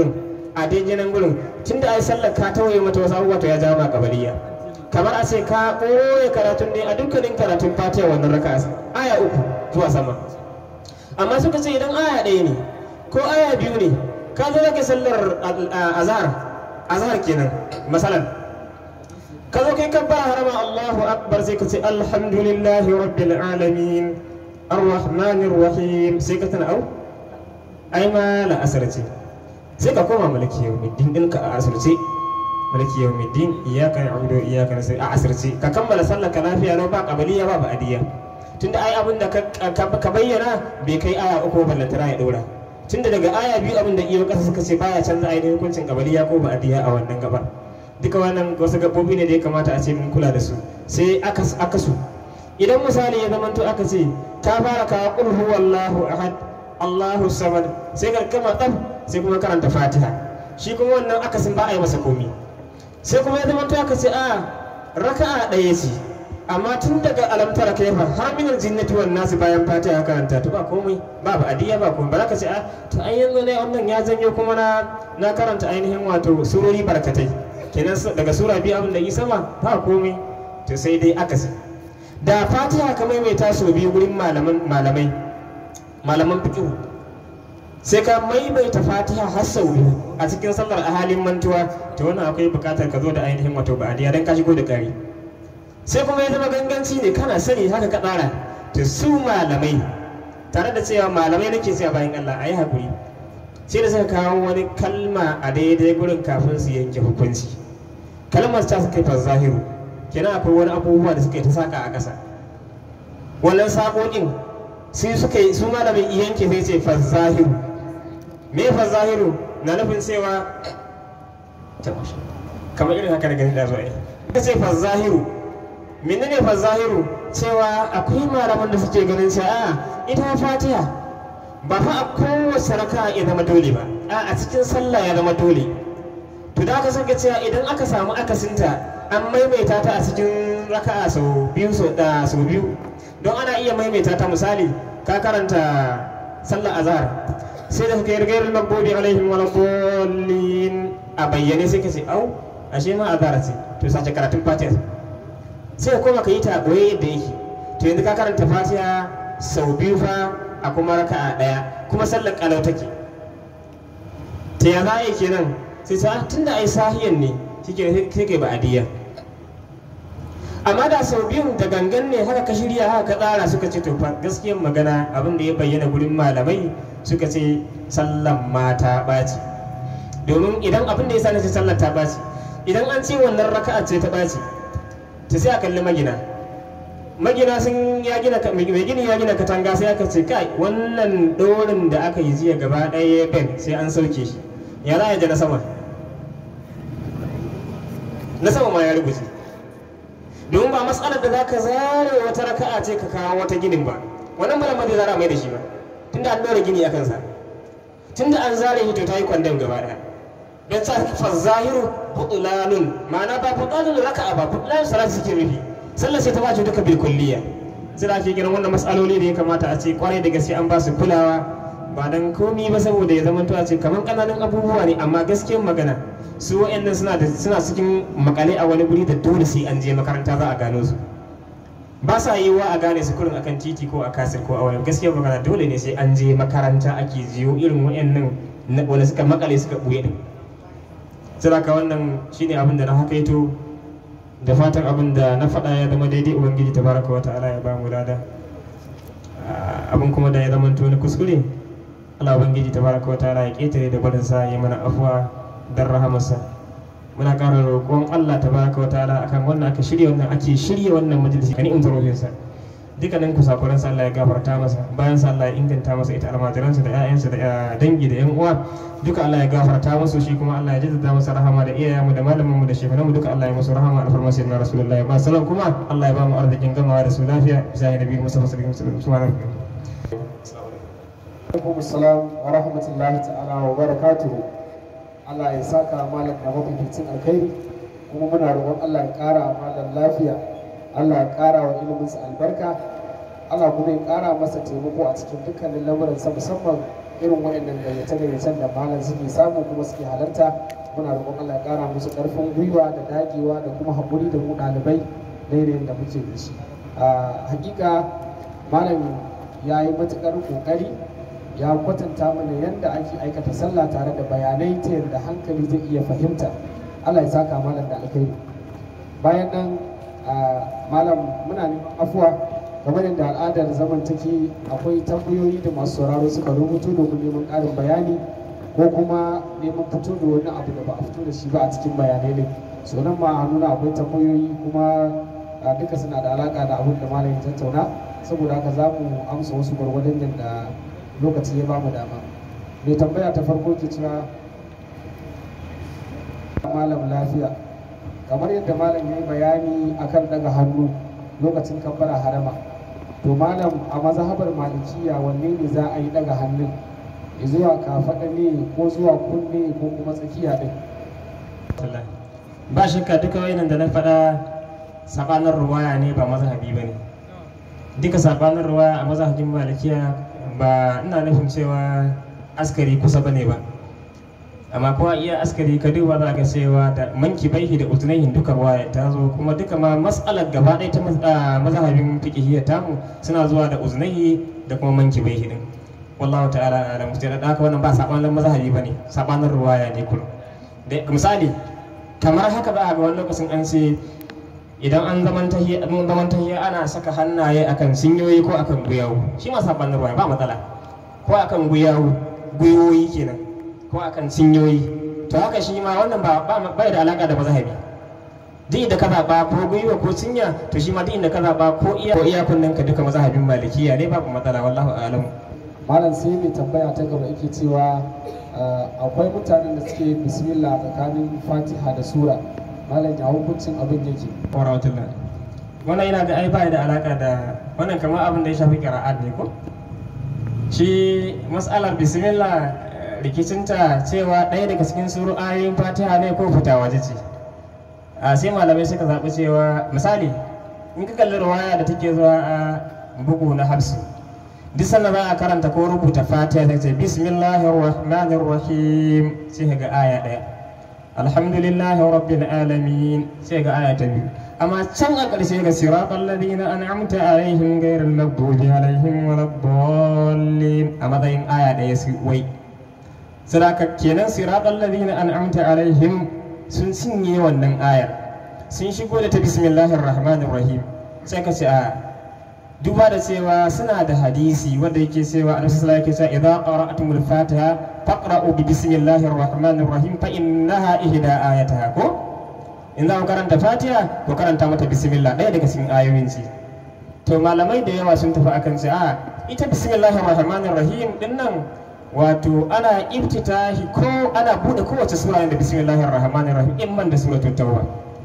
a daidai nan gurin tunda ai sallar ka tawaye mata wasu abubuwa to ya jawo ma kabaliya kamar a ce ka ɓoye karatun ne a dukkanin karatun fatiha wannan raka aya uku zuwa sama amma suka ce idan aya ɗaya ne ko aya biyu ne ka zo rage sallar azhar azhar kenan masalan ka zo kai kabbara harama Allahu akbar sai ka ce alhamdulillahi rabbil alamin arrahmanir rahim sai ka tana au ai ma la asar ce sai ka koma malaki yawmiddin ɗinka a asirce malaki yawmiddin iyyaka na'budu wa iyyaka nasta'in a asirce ka kammala sallar ka lafiya lau ba qabaliya ba ba'diya tunda ai abin da ka bayyana bai kai aya uku ballantana ya dora tunda daga aya biyu abin da iyo kasa suka ce baya canza ainihin hukuncin qabaliya ko ba'diya a wannan gabar duka wannan wasu gabobi ne da ya kamata a ce mun kula da su sai aka aka su idan misali ya zamanto aka ce ka fara kawo qul huwallahu ahad Allahu samad sai ka gama tsaf sai kuma karanta Fatiha shi kuma wannan akasin ba a yi masa komi sai kuma ya zama aka ce a raka'a ɗaya ce amma tun daga alamtara kaifa har minal jinnati wan nasi bayan Fatiha karanta to ba komai ba ba adiya ba komai ba za ka ce a to ai yanzu ne wannan ya janyo kuma na na karanta ainihin wato surori barkatai kenan daga sura biyu abin da yi sama ba komai to sai dai akasi da Fatiha ka maimaita sau biyu gurin malamai malaman fiqh sai ka maimaita fatiha har sau biyu a cikin sallar a halin mantuwa to wannan akwai bukatar ka zo da ainihin wato ba'adiya dan ka shigo da kari sai kuma ya zama ganganci ne kana sani haka ka tsara to su malamai tare da cewa malamai nake cewa bayan Allah ayi hakuri sai da suka kawo wani kalma a daidai gurin kafin su yanke hukunci kalmar ta suka yi zahiru kenan akwai wani abubuwa da suka yi ta saka a ƙasa wannan saƙoƙin sai suka yi su malamin yanke sai ce fazahiru me fazahiru na nufin cewa kamar irin haka da gani da zuwa ka ce fazahiru menene fazahiru cewa akwai malaman da suke ganin cewa a ita fatiha ba fa a kowace raka ya zama dole ba a a cikin sallah ya zama dole to da aka saka cewa idan aka samu akasinta an maimaita ta a cikin raka'a sau biyu sau biyu don ana iya maimaita ta misali ka karanta sallar azhar sai da kai gairar magbobi alaihim wala dallin a bayyane sai ka ce au ashe ma azhar ce to sace karatun fatiha sai kuma ka yi ta boye yadda yake to yanzu ka karanta fatiha sau biyu fa a kuma raka'a daya kuma sallar kalau take ta ya za a yi kenan sai ta tunda ai sahiyan ne shike sai kai ba'adiyya amma da sau biyun da gangan ne haka ka shirya haka ka tsara suka ce to fa gaskiyar magana abin da ya bayyana gurin malamai suka ce sallan mata ɓaci domin idan abin da ya sa na ce sallar ta ɓaci idan an ce wannan raka'a ce ta ɓaci ta sai a kalli magina magina sun ya gina mai gini ya gina katanga sai aka ce kai wannan dorin da aka yi jiya gaba ɗaya ben sai an sauke shi ya za a ji na sama na sama ma ya rubuce domin ba matsalar da za ka zare wata raka'a ce ka kawo wata ginin ba wannan malam ba zai zara mai da shi ba tunda an ɗora gini a kansa tunda an zare shi to ta yi kwandon gaba ɗaya don sa fa zahiru butulanun ma'ana ba butulanun raka'a ba butulanun salatu suke rufi sallar sai ta bace duka bil kulliya sai da ake kiran wannan matsaloli da ya kamata a ce kwarai da gaske an ba su kulawa ba dan komi ba saboda ya zama a ce kamar kananan abubuwa ne amma gaskiyar magana su wa'annan suna da suna cikin makale a wani guri da dole sai an je makaranta za a gano su ba sa yi wa a gane su kurin akan titi ko a kasir ko a wani gaskiyar magana dole ne sai an je makaranta ake jiyo irin wa'annan wanda suka makale suka buye din sai ka wannan shine abin da na hakaito da fatan abin da na faɗa ya zama daidai ubangiji tabaraka wa ta'ala ya ba mu lada abin kuma da ya zama to na kuskure Allah ubangiji tabaraka wa ta'ala ya ketare da barin sa ya mana afuwa dan rahamarsa muna ƙara roƙon Allah tabaraka wa ta'ala akan wannan aka shirya wannan ake shirya wannan majalisi kan in zarofin sa dukkanin kusakuran sa Allah ya gafarta masa bayan sa Allah ya inganta masa ita almajiransa da ƴaƴansa da dangi da ƴan uwa duka Allah ya gafarta musu shi kuma Allah ya jaddada masa rahama da iyayenmu da malamanmu da shekananmu duka Allah ya musu rahama alfarma sai na rasulullahi ba salam kuma Allah ya ba mu arzikin gamawa da su lafiya bisa ya nabi musa sallallahu alaihi wasallam alaikum assalam wa rahmatullahi ta'ala wa barakatuhu Allah ya saka malam da mafificin alkhairi kuma muna roƙon Allah ya ƙara malam lafiya Allah ya ƙara wa iliminsa albarka Allah kuma ya ƙara masa taimako a cikin dukkanin lamuransa musamman irin wayannan gayyace-gayyacen da malam suke samu kuma suke halarta muna roƙon Allah ya ƙara musu ƙarfin gwiwa da dagewa da kuma haƙuri da mu ɗalibai da yanayin da muke da shi a hakika malam ya yi matuƙar ƙoƙari ya kwatanta mana yadda ake aikata sallah tare da bayanai ta yadda hankali zai iya fahimta Allah ya saka malam da alkhairi bayan nan malam muna neman afuwa kamar yadda al'adar zaman take akwai tambayoyi da masu sauraro suka rubuto domin neman ƙarin bayani ko kuma neman fito da wani abu da ba a fito da shi ba a cikin bayanai ne so nan ma a nuna akwai tambayoyi kuma duka suna da alaka da abin da malam ya tattauna saboda haka za mu amsa wasu gwargwadon da lokaci ya bamu dama mai tambaya ta farko ke cewa malam lafiya kamar yadda malam ya yi bayani akan daga hannu lokacin kabbara harama to malam a mazhabar malikiya wanne ne za a yi daga hannun zuwa kafaɗa ne ko zuwa kunne ko kuma tsakiya ɗin ba shakka duka wayannan da na faɗa sabanin ruwaya ne ba mazhabi ba ne duka sabanin ruwaya a mazhabin malikiya ba ina nufin cewa askari kusa ba ne ba amma kuma iya askari ka duba za ka cewa da manki baihi da utunaihin duka ruwaya ta zo kuma duka ma mas'alar gaba ɗaya ta mazhabin fiqhiyya tamu suna zuwa da uznaihi da kuma manki baihi din wallahu ta'ala alam sai da haka wannan ba sabanin mazhabi bane sabanin ruwaya ne kullum da misali kamar haka za a ga wani lokacin an ce idan an zaman tahiyya an zaman tahiyya ana saka hannaye akan sinyoyi ko akan guyawu shi ma sabanin ruwaya ba matsala ko akan guyawu guyoyi kenan ko akan sinyoyi to haka shi ma wannan ba ba da alaka da mazhabi duk inda ka zaɓa ko gwiwa ko cinya to shi ma duk inda ka zaɓa ko iya ko iya kunnen ka duka mazhabin malikiya ne babu matsala wallahu a'lamu malam sai mai tambaya ta gaba yake cewa akwai mutanen da suke bismillah tsakanin fatiha da sura malam ya hukuncin abin yake warahmatullah wannan yana ga ai ba da alaka da wannan kamar abin da ya shafi qira'at ne ko shi mas'alar bismillah rikicinta cewa ɗaya daga cikin suru ayoyin fatiha ne ko fita waje ce a sai malamai suka zaɓi cewa misali in ka kalli ruwaya da take zuwa a bugu na hafsu duk sanda za a karanta ko rubuta fatiha sai ce bismillahir rahmanir rahim sai ga aya ɗaya alhamdulillahi rabbil alamin sai ga aya ta biyu amma can a ƙarshe ga siratal ladina an'amta alaihim ghayril maghdubi alaihim waladdallin a matsayin aya ɗaya su wai sadaka kenan siratal ladina an'amta alaihim sun cinye wannan ayar sun shigo da ta bismillahir rahmanir rahim sai ka ce a duba da cewa suna da hadisi wanda yake cewa annabi sallallahu alaihi wasallam idza qara'tumul fatiha faqra'u bi bismillahir rahmanir rahim fa innaha ihda ayataha ko in za ku karanta fatiha ku karanta mata bismillah ɗaya daga cikin ayoyin ce to malamai da yawa sun tafi akan ce a ita bismillahir rahmanir rahim din nan wato ana ibtitahi ko ana bude kowace sura da bismillahir rahmanir rahim in man da suratul tauba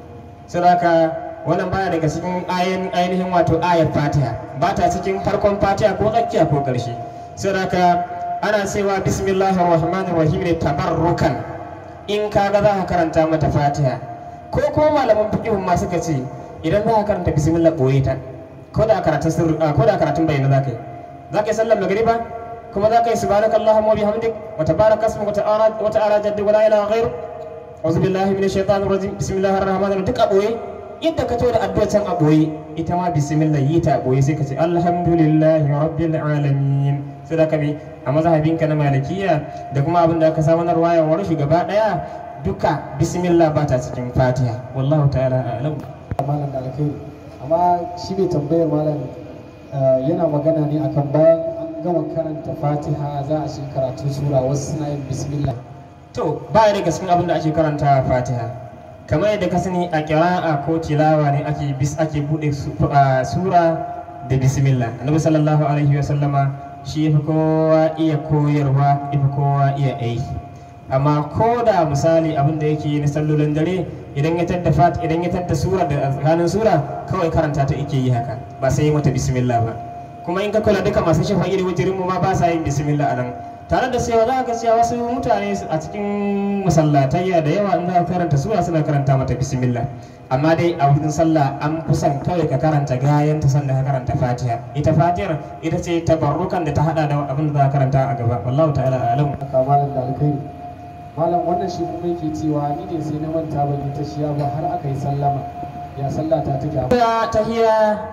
saboda wannan baya daga cikin ayin ainihin wato ayar fatiha ba ta cikin farkon fatiha ko tsakiya ko ƙarshe saboda ana cewa bismillahir rahmanir rahim ne tabarrukan in kaga za ka karanta mata fatiha ko ko malaman fiqhun ma suka ce idan za ka karanta bismillah boye ta ko da karatun sirri ko da karatun bayyana za ka yi za ka yi sallar magriba kuma za ka yi subhanakallahumma wa bihamdik wa tabaraka ismuka wa ta'ala jaddu wa la ilaha ghairu auzu billahi minash shaitanir rajim bismillahir rahmanir rahim duk a boye yadda ka to da addu'a can a boye ita ma bismillah yi ta a boye sai ka ce alhamdulillahi rabbil alamin sai da ka bi a mazhabinka na malikiya da kuma abin da aka samu na ruwaya wa rushi gaba daya duka bismillah ba ta cikin fatiha wallahu ta'ala a'lam malam da alkhairi amma shi ne tambayar malam yana magana ne akan bayan an gama karanta fatiha za a shi karatu sura wasu suna yin bismillah to ba daga cikin abin da ake karanta fatiha kamar yadda ka sani a kira'a ko tilawa ne ake bis ake bude sura da bismillah annabi sallallahu alaihi wa sallama shi yafi kowa iya koyarwa yafi kowa iya aiki amma ko da misali abin da yake na sallolin dare idan ya tadda fat idan ya tadda sura da tsakanin sura kawai karanta ta yake yi haka ba sai mata bismillah ba kuma in ka kula duka masu shafa'i da wutirin mu ma ba sa yin bismillah anan tare da cewa za ka cewa wasu mutane a cikin masallatayya da yawa in za ka karanta sura suna karanta mata bismillah amma dai a wurin sallah an fi son kawai ka karanta gayan ta sanda ka karanta fatiha ita fatihar ita ce tabarrukan da ta hada da abin da za ka karanta a gaba wallahu ta'ala a'lam aka malam da alkhairi malam wannan shi kuma yake cewa ni ne sai na manta ban yi tashiya ba har aka yi sallama ya sallah ta take a ta tahiya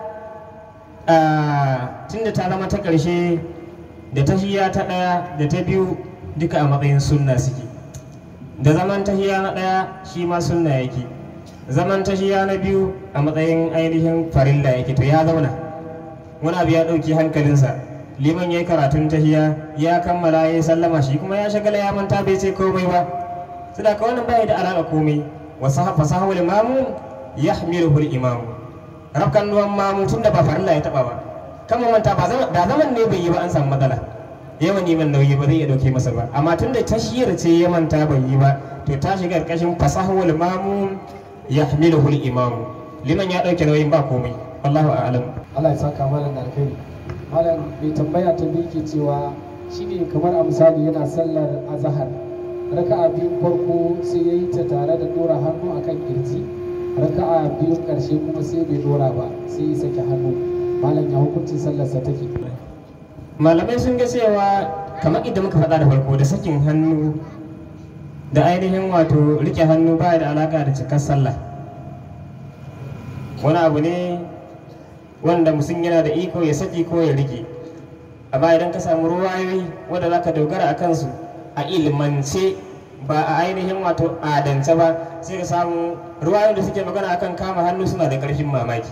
tunda ta zama ta ƙarshe da tahiya ta ɗaya da ta biyu duka a matsayin sunna suke da zaman tahiya na ɗaya shi ma sunna yake zaman tahiya na biyu a matsayin ainihin farilla yake to ya zauna wani abu ya ɗauki hankalinsa liman ya yi karatun tahiya ya kammala ya yi sallama shi kuma ya shagala ya manta bai ce komai ba saboda ka wannan bai da alaƙa komai wasu fasahawul imamu ya hamiluhu imamu rafkan nuwan mamu tun da ba farilla ya taɓa ba kama manta ba zaman da zaman ne bai yi ba an samu matsala yawan neman nauyi ba zai iya dauke masa ba amma tun da tashiyar ce ya manta bai yi ba to ta shiga karkashin fasahul mamu ya hamiluhu imamu liman ya dauke nauyin ba komai wallahu a'lam Allah ya saka malam da alkhairi malam mai tambaya ta biyu ke cewa shine kamar a misali yana sallar azhar raka'a biyun farko sai ya yi ta tare da dora hannu akan kirji raka'a biyun karshe kuma sai bai dora ba sai ya sake hannu malam ya hukuncin sallarsa take malamai sun ga cewa kamar idan muka faɗa da farko da sakin hannu da ainihin wato rike hannu baya da alaka da cikar sallah wani abu ne wanda mutum yana da iko ya saki ko ya rike amma idan ka samu ruwayoyi wanda za ka dogara a kansu a ilmance ba a ainihin wato adance ba sai ka samu ruwayoyin da suke magana akan kama hannu suna da ƙarfin mamaki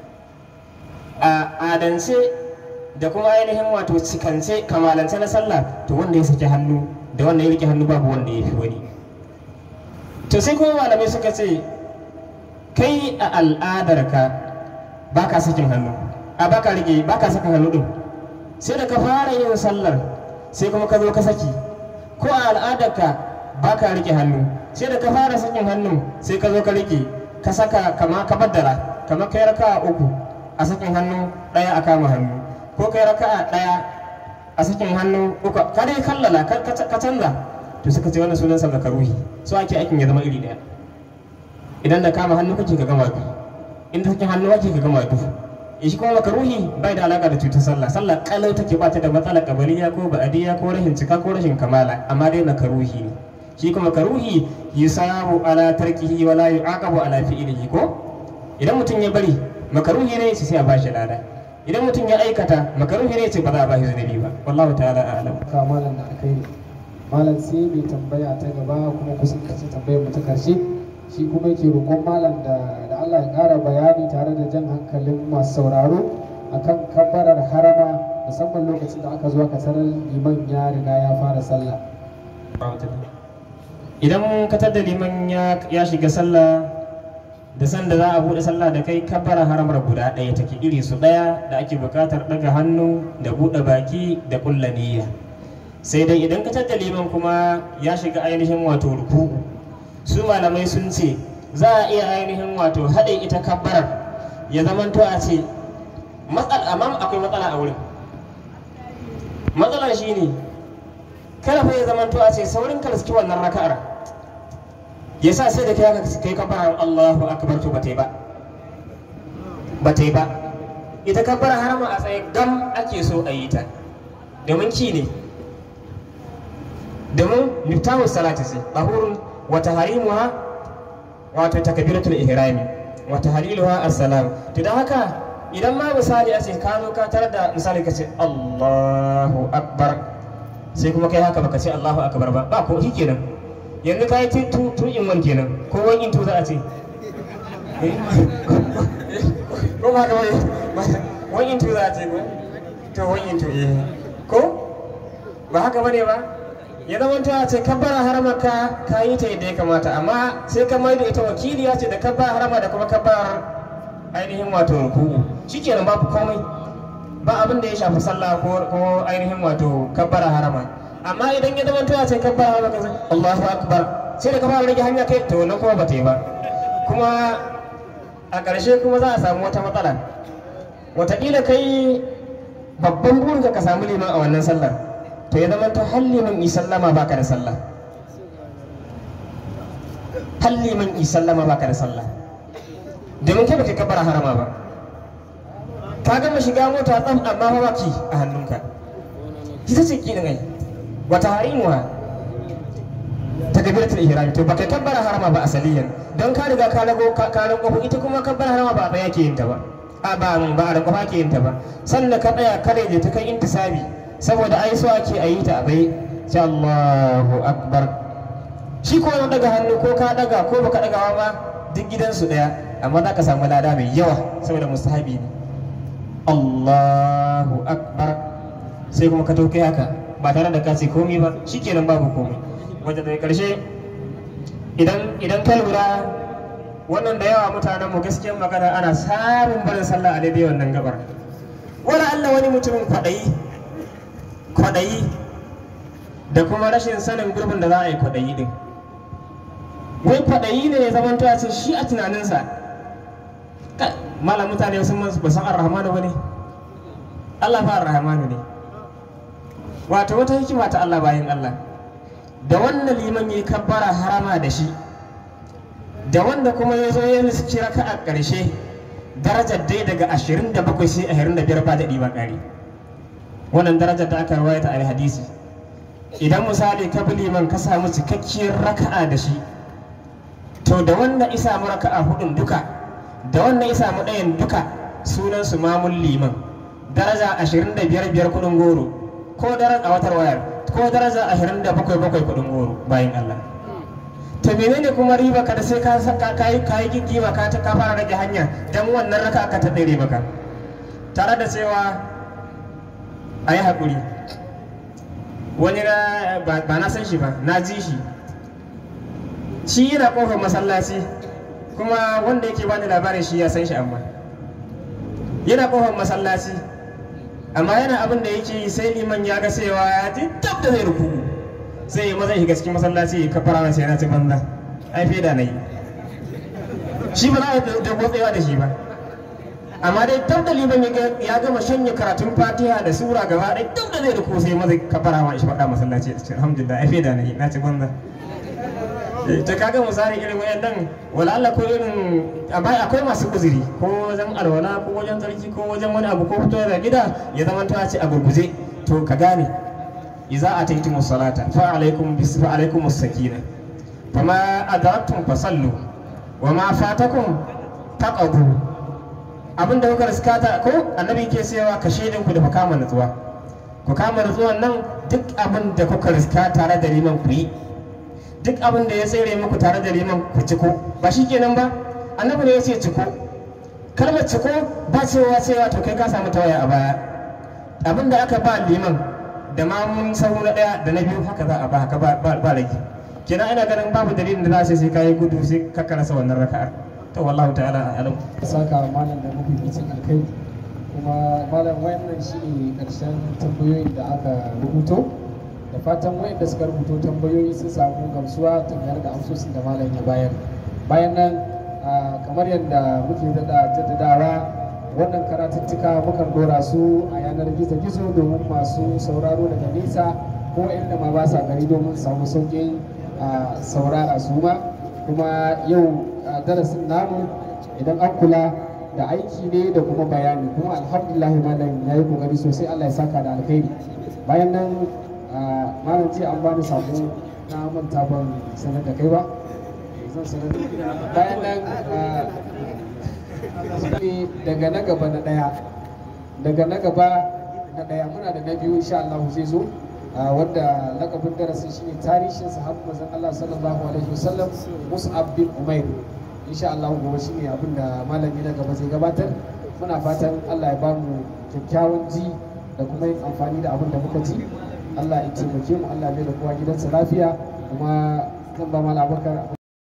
a adance da kuma ainihin wato cikance kamalance na sallah to wanda ya saki hannu da wanda ya rike hannu babu wanda ya fi wani to sai kuma malamai suka ce kai a al'adarka ba ka sakin hannu a ba ka rike ba ka saka hannu din sai da ka fara yin sallar sai kuma ka zo ka saki ko a al'adarka ba ka rike hannu sai da ka fara sakin hannu sai ka zo ka rike ka saka kama ka baddara kamar kai raka uku a sakin hannu ɗaya a kama hannu ko kai raka'a ɗaya a sakin hannu uku ka dai kallala ka canza to suka ce wannan sunan sa makaruhi so ake aikin ya zama iri ɗaya idan da kama hannu kake ka gama du inda sakin hannu kake ka gama du in shi kuma makaruhi bai da alaka da cutar sallah sallah kalau take ba ta da matsalar kabaliya ko ba'adiyya ko rashin cika ko rashin kamala amma dai makaruhi ne shi kuma makaruhi yusabu ala tarkihi wala yu'aqabu ala fi'lihi ko idan mutum ya bari makaruhi ne sai a bashi lada idan mutum ya aikata makaruhi ne ce ba za a bashi zunubi ba wallahu ta'ala a'lam ka malam da alkhairi malam sai mai tambaya ta gaba kuma kusan kace tambayar mu ta karshe shi kuma yake roƙon malam da da Allah ya ƙara bayani tare da jan hankalin masu sauraro akan kabbarar harama musamman lokacin da aka zo aka tarar liman ya riga ya fara sallah idan ka da liman ya shiga sallah da sanda za a buɗe sallah da kai kabbara haramar guda ɗaya take iri su ɗaya da ake buƙatar ɗaga hannu da buɗe baki da ƙulla niyya sai dai idan ka da liman kuma ya shiga ainihin wato ruku'u su malamai sun ce za a iya ainihin wato haɗe ita kabbarar ya zamanto a ce matsala amma akwai matsala a wurin matsalar shine kada fa ya zamanto a ce saurin ka riski wannan raka'ar ya sa sai da kai haka kai kabbarar Allahu akbar to bata yi ba bata yi ba ita kabbarar harama a tsaye gam ake so a yi ta domin ki ne domin miftahu salati ce bahurun wa taharimuha wato takbiratul ihrami wa tahliluha assalam to dan haka idan ma misali a ce ka zo ka tarar da misali ka ce Allahu akbar sai kuma kai haka baka ce Allahu akbar ba ba ko kenan yanzu ka yi tu tu in wan kenan ko wan in tu za a ce ko ba da wani wan in tu za a ce ko to wan in tu eh ko ba haka bane ba ya zama ta ce kabbara harama ka ka yi ta yadda ya kamata amma sai ka mai da ita wakiliya ce da kabbara harama da kuma kabbar ainihin wato ruku'u shikenan babu komai ba abin da ya shafi sallah ko ko ainihin wato kabbara harama amma idan ya zama ta ce kabbara harama ka Allahu akbar sai da ka fara rage hanya kai to nan kuma ba ta yi ba kuma a ƙarshe kuma za a samu wata matsala wataƙila kai babban burinka ka samu liman a wannan sallar to ya zama ta hallimin yi sallama baka da sallah hallimin yi sallama baka da sallah domin kai baka kabbara harama ba ka gama shiga mota tsam amma ba baki a hannunka ita ce ki ai wata harimuwa ta kabiratul ihrami to baka kabbara harama ba asaliyan don ka riga ka rago ka rago ita kuma kabbara harama ba ba yake yin ta ba a ba mun ba da kafa ke yin ta ba sannan ka tsaya kare da ta kai intisabi saboda ai so ake ayi ta a bai sai Allahu akbar shi ko wani daga hannu ko ka daga ko baka dagawa ba duk gidansu daya amma za ka samu lada mai yawa saboda mustahabi ne Allahu akbar sai kuma ka tauke haka ba tare da ka ce komai ba shikenan babu komai wanda daga karshe idan idan ka lura wannan da yawa mutanen mu gaskiyar magana ana samun barin sallah a daidai wannan gabar wala Allah wani mutumin kwaɗayi kwaɗayi da kuma rashin sanin gurbin da za a yi kwaɗayi din wai kwaɗayi ne ya zama ta ce shi a tunaninsa malam mutane sun man ba san ar-rahmanu ba ne Allah fa ar-rahmanu ne wato wata hikima ta Allah bayan Allah da wannan liman ya kabbara harama da shi da wanda kuma ya zo ya riski raka a ƙarshe darajar dai daga 27 sai 25 ba daɗi ba ƙari wannan darajar da aka rawaita a hadisi idan misali ka bi liman ka samu cikakkiyar raka'a da shi to da wanda isa mu raka'a hudun duka da wanda isa mu ɗayan duka sunan su mamun liman daraja 25 biyar kuɗin goro ko daraja a watar wayar ko daraja 27 bakwai kuɗin goro bayan Allah to menene kuma riba ka da sai ka ka yi ka yi giggima ka ta ka fara rage hanya dan wannan raka ka ta dare maka tare da cewa ayi hakuri wani na ba na san shi ba na ji shi shi yana kofar masallaci kuma wanda yake bani labarin shi ya san shi amma yana kofar masallaci amma yana abin da yake sai liman ya ga cewa ya ji dab da zai rukuku sai ya maza shiga cikin masallaci ya kafara masa yana ci banza ai fi da na yi shi ba za a da gotsewa da shi ba amma dai dab da liman ya gama shanye karatun fatiha da sura gaba ɗaya dab da zai ruku sai maza kafara ma shi faɗa masallaci a cikin alhamdulillah ai fi da na yi na ci banza ta kaga misali irin wayannan wala Allah ko irin amma akwai masu uzuri ko wajen alwala ko wajen tsarki ko wajen wani abu ko fito da gida ya zama ta ce a gurguje to ka gane idza ataytum salata fa alaykum bis fa alaykum as-sakina fama adraktum fasallu wa ma fatakum taqadu abinda kuka riskata ko annabi ke cewa ka shedin ku da ku kama nutsuwa ku kama nutsuwan nan duk abin da kuka riska tare da liman ku yi duk abin da ya tsere muku tare da liman ku ciko ba shi kenan ba annabi ne ya ce ciko kalmar ciko ba cewa cewa to kai ka samu tawaya a baya abin da aka ba liman da ma mun sahu na daya da na biyu haka za a ba haka ba rage kenan ina ganin babu dalilin da za sai kai gudu sai ka karasa wannan raka'ar to wallahu ta'ala alam saka malam da mafificin alkai kuma malam wannan shi ne karshen tambayoyin da aka rubuto da fatan wayanda suka rubuto tambayoyi sun samu gamsuwa tare da amsoshin da malam ya bayar bayan nan kamar yadda muke daɗa jaddadawa wannan karatuttuka mukan dora su a yanar gizo-gizo domin masu sauraro daga nesa ko inda ma ba sa gari domin samu sauƙin saurara su ma kuma yau darasin namu idan an kula da aiki ne da kuma bayani kuma alhamdulillah malam ya yi kokari sosai allah ya saka da alkhairi bayan nan malam ce an bani sako na manta ban sanar da kai ba zan sanar bayan nan daga na gaba na daya daga na gaba na daya muna da na biyu insha Allah zai zo wanda lakabin darasin shine tarihin sahabban manzon Allah sallallahu alaihi wasallam Mus'ab bin Umair insha Allah gobe shine abin da malami na gaba zai gabatar muna fatan Allah ya bamu kyakkyawan ji da kuma yin amfani da abin da muka ji Allah ya taimake mu Allah ya da kowa gidansa lafiya kuma zan ba mala abakar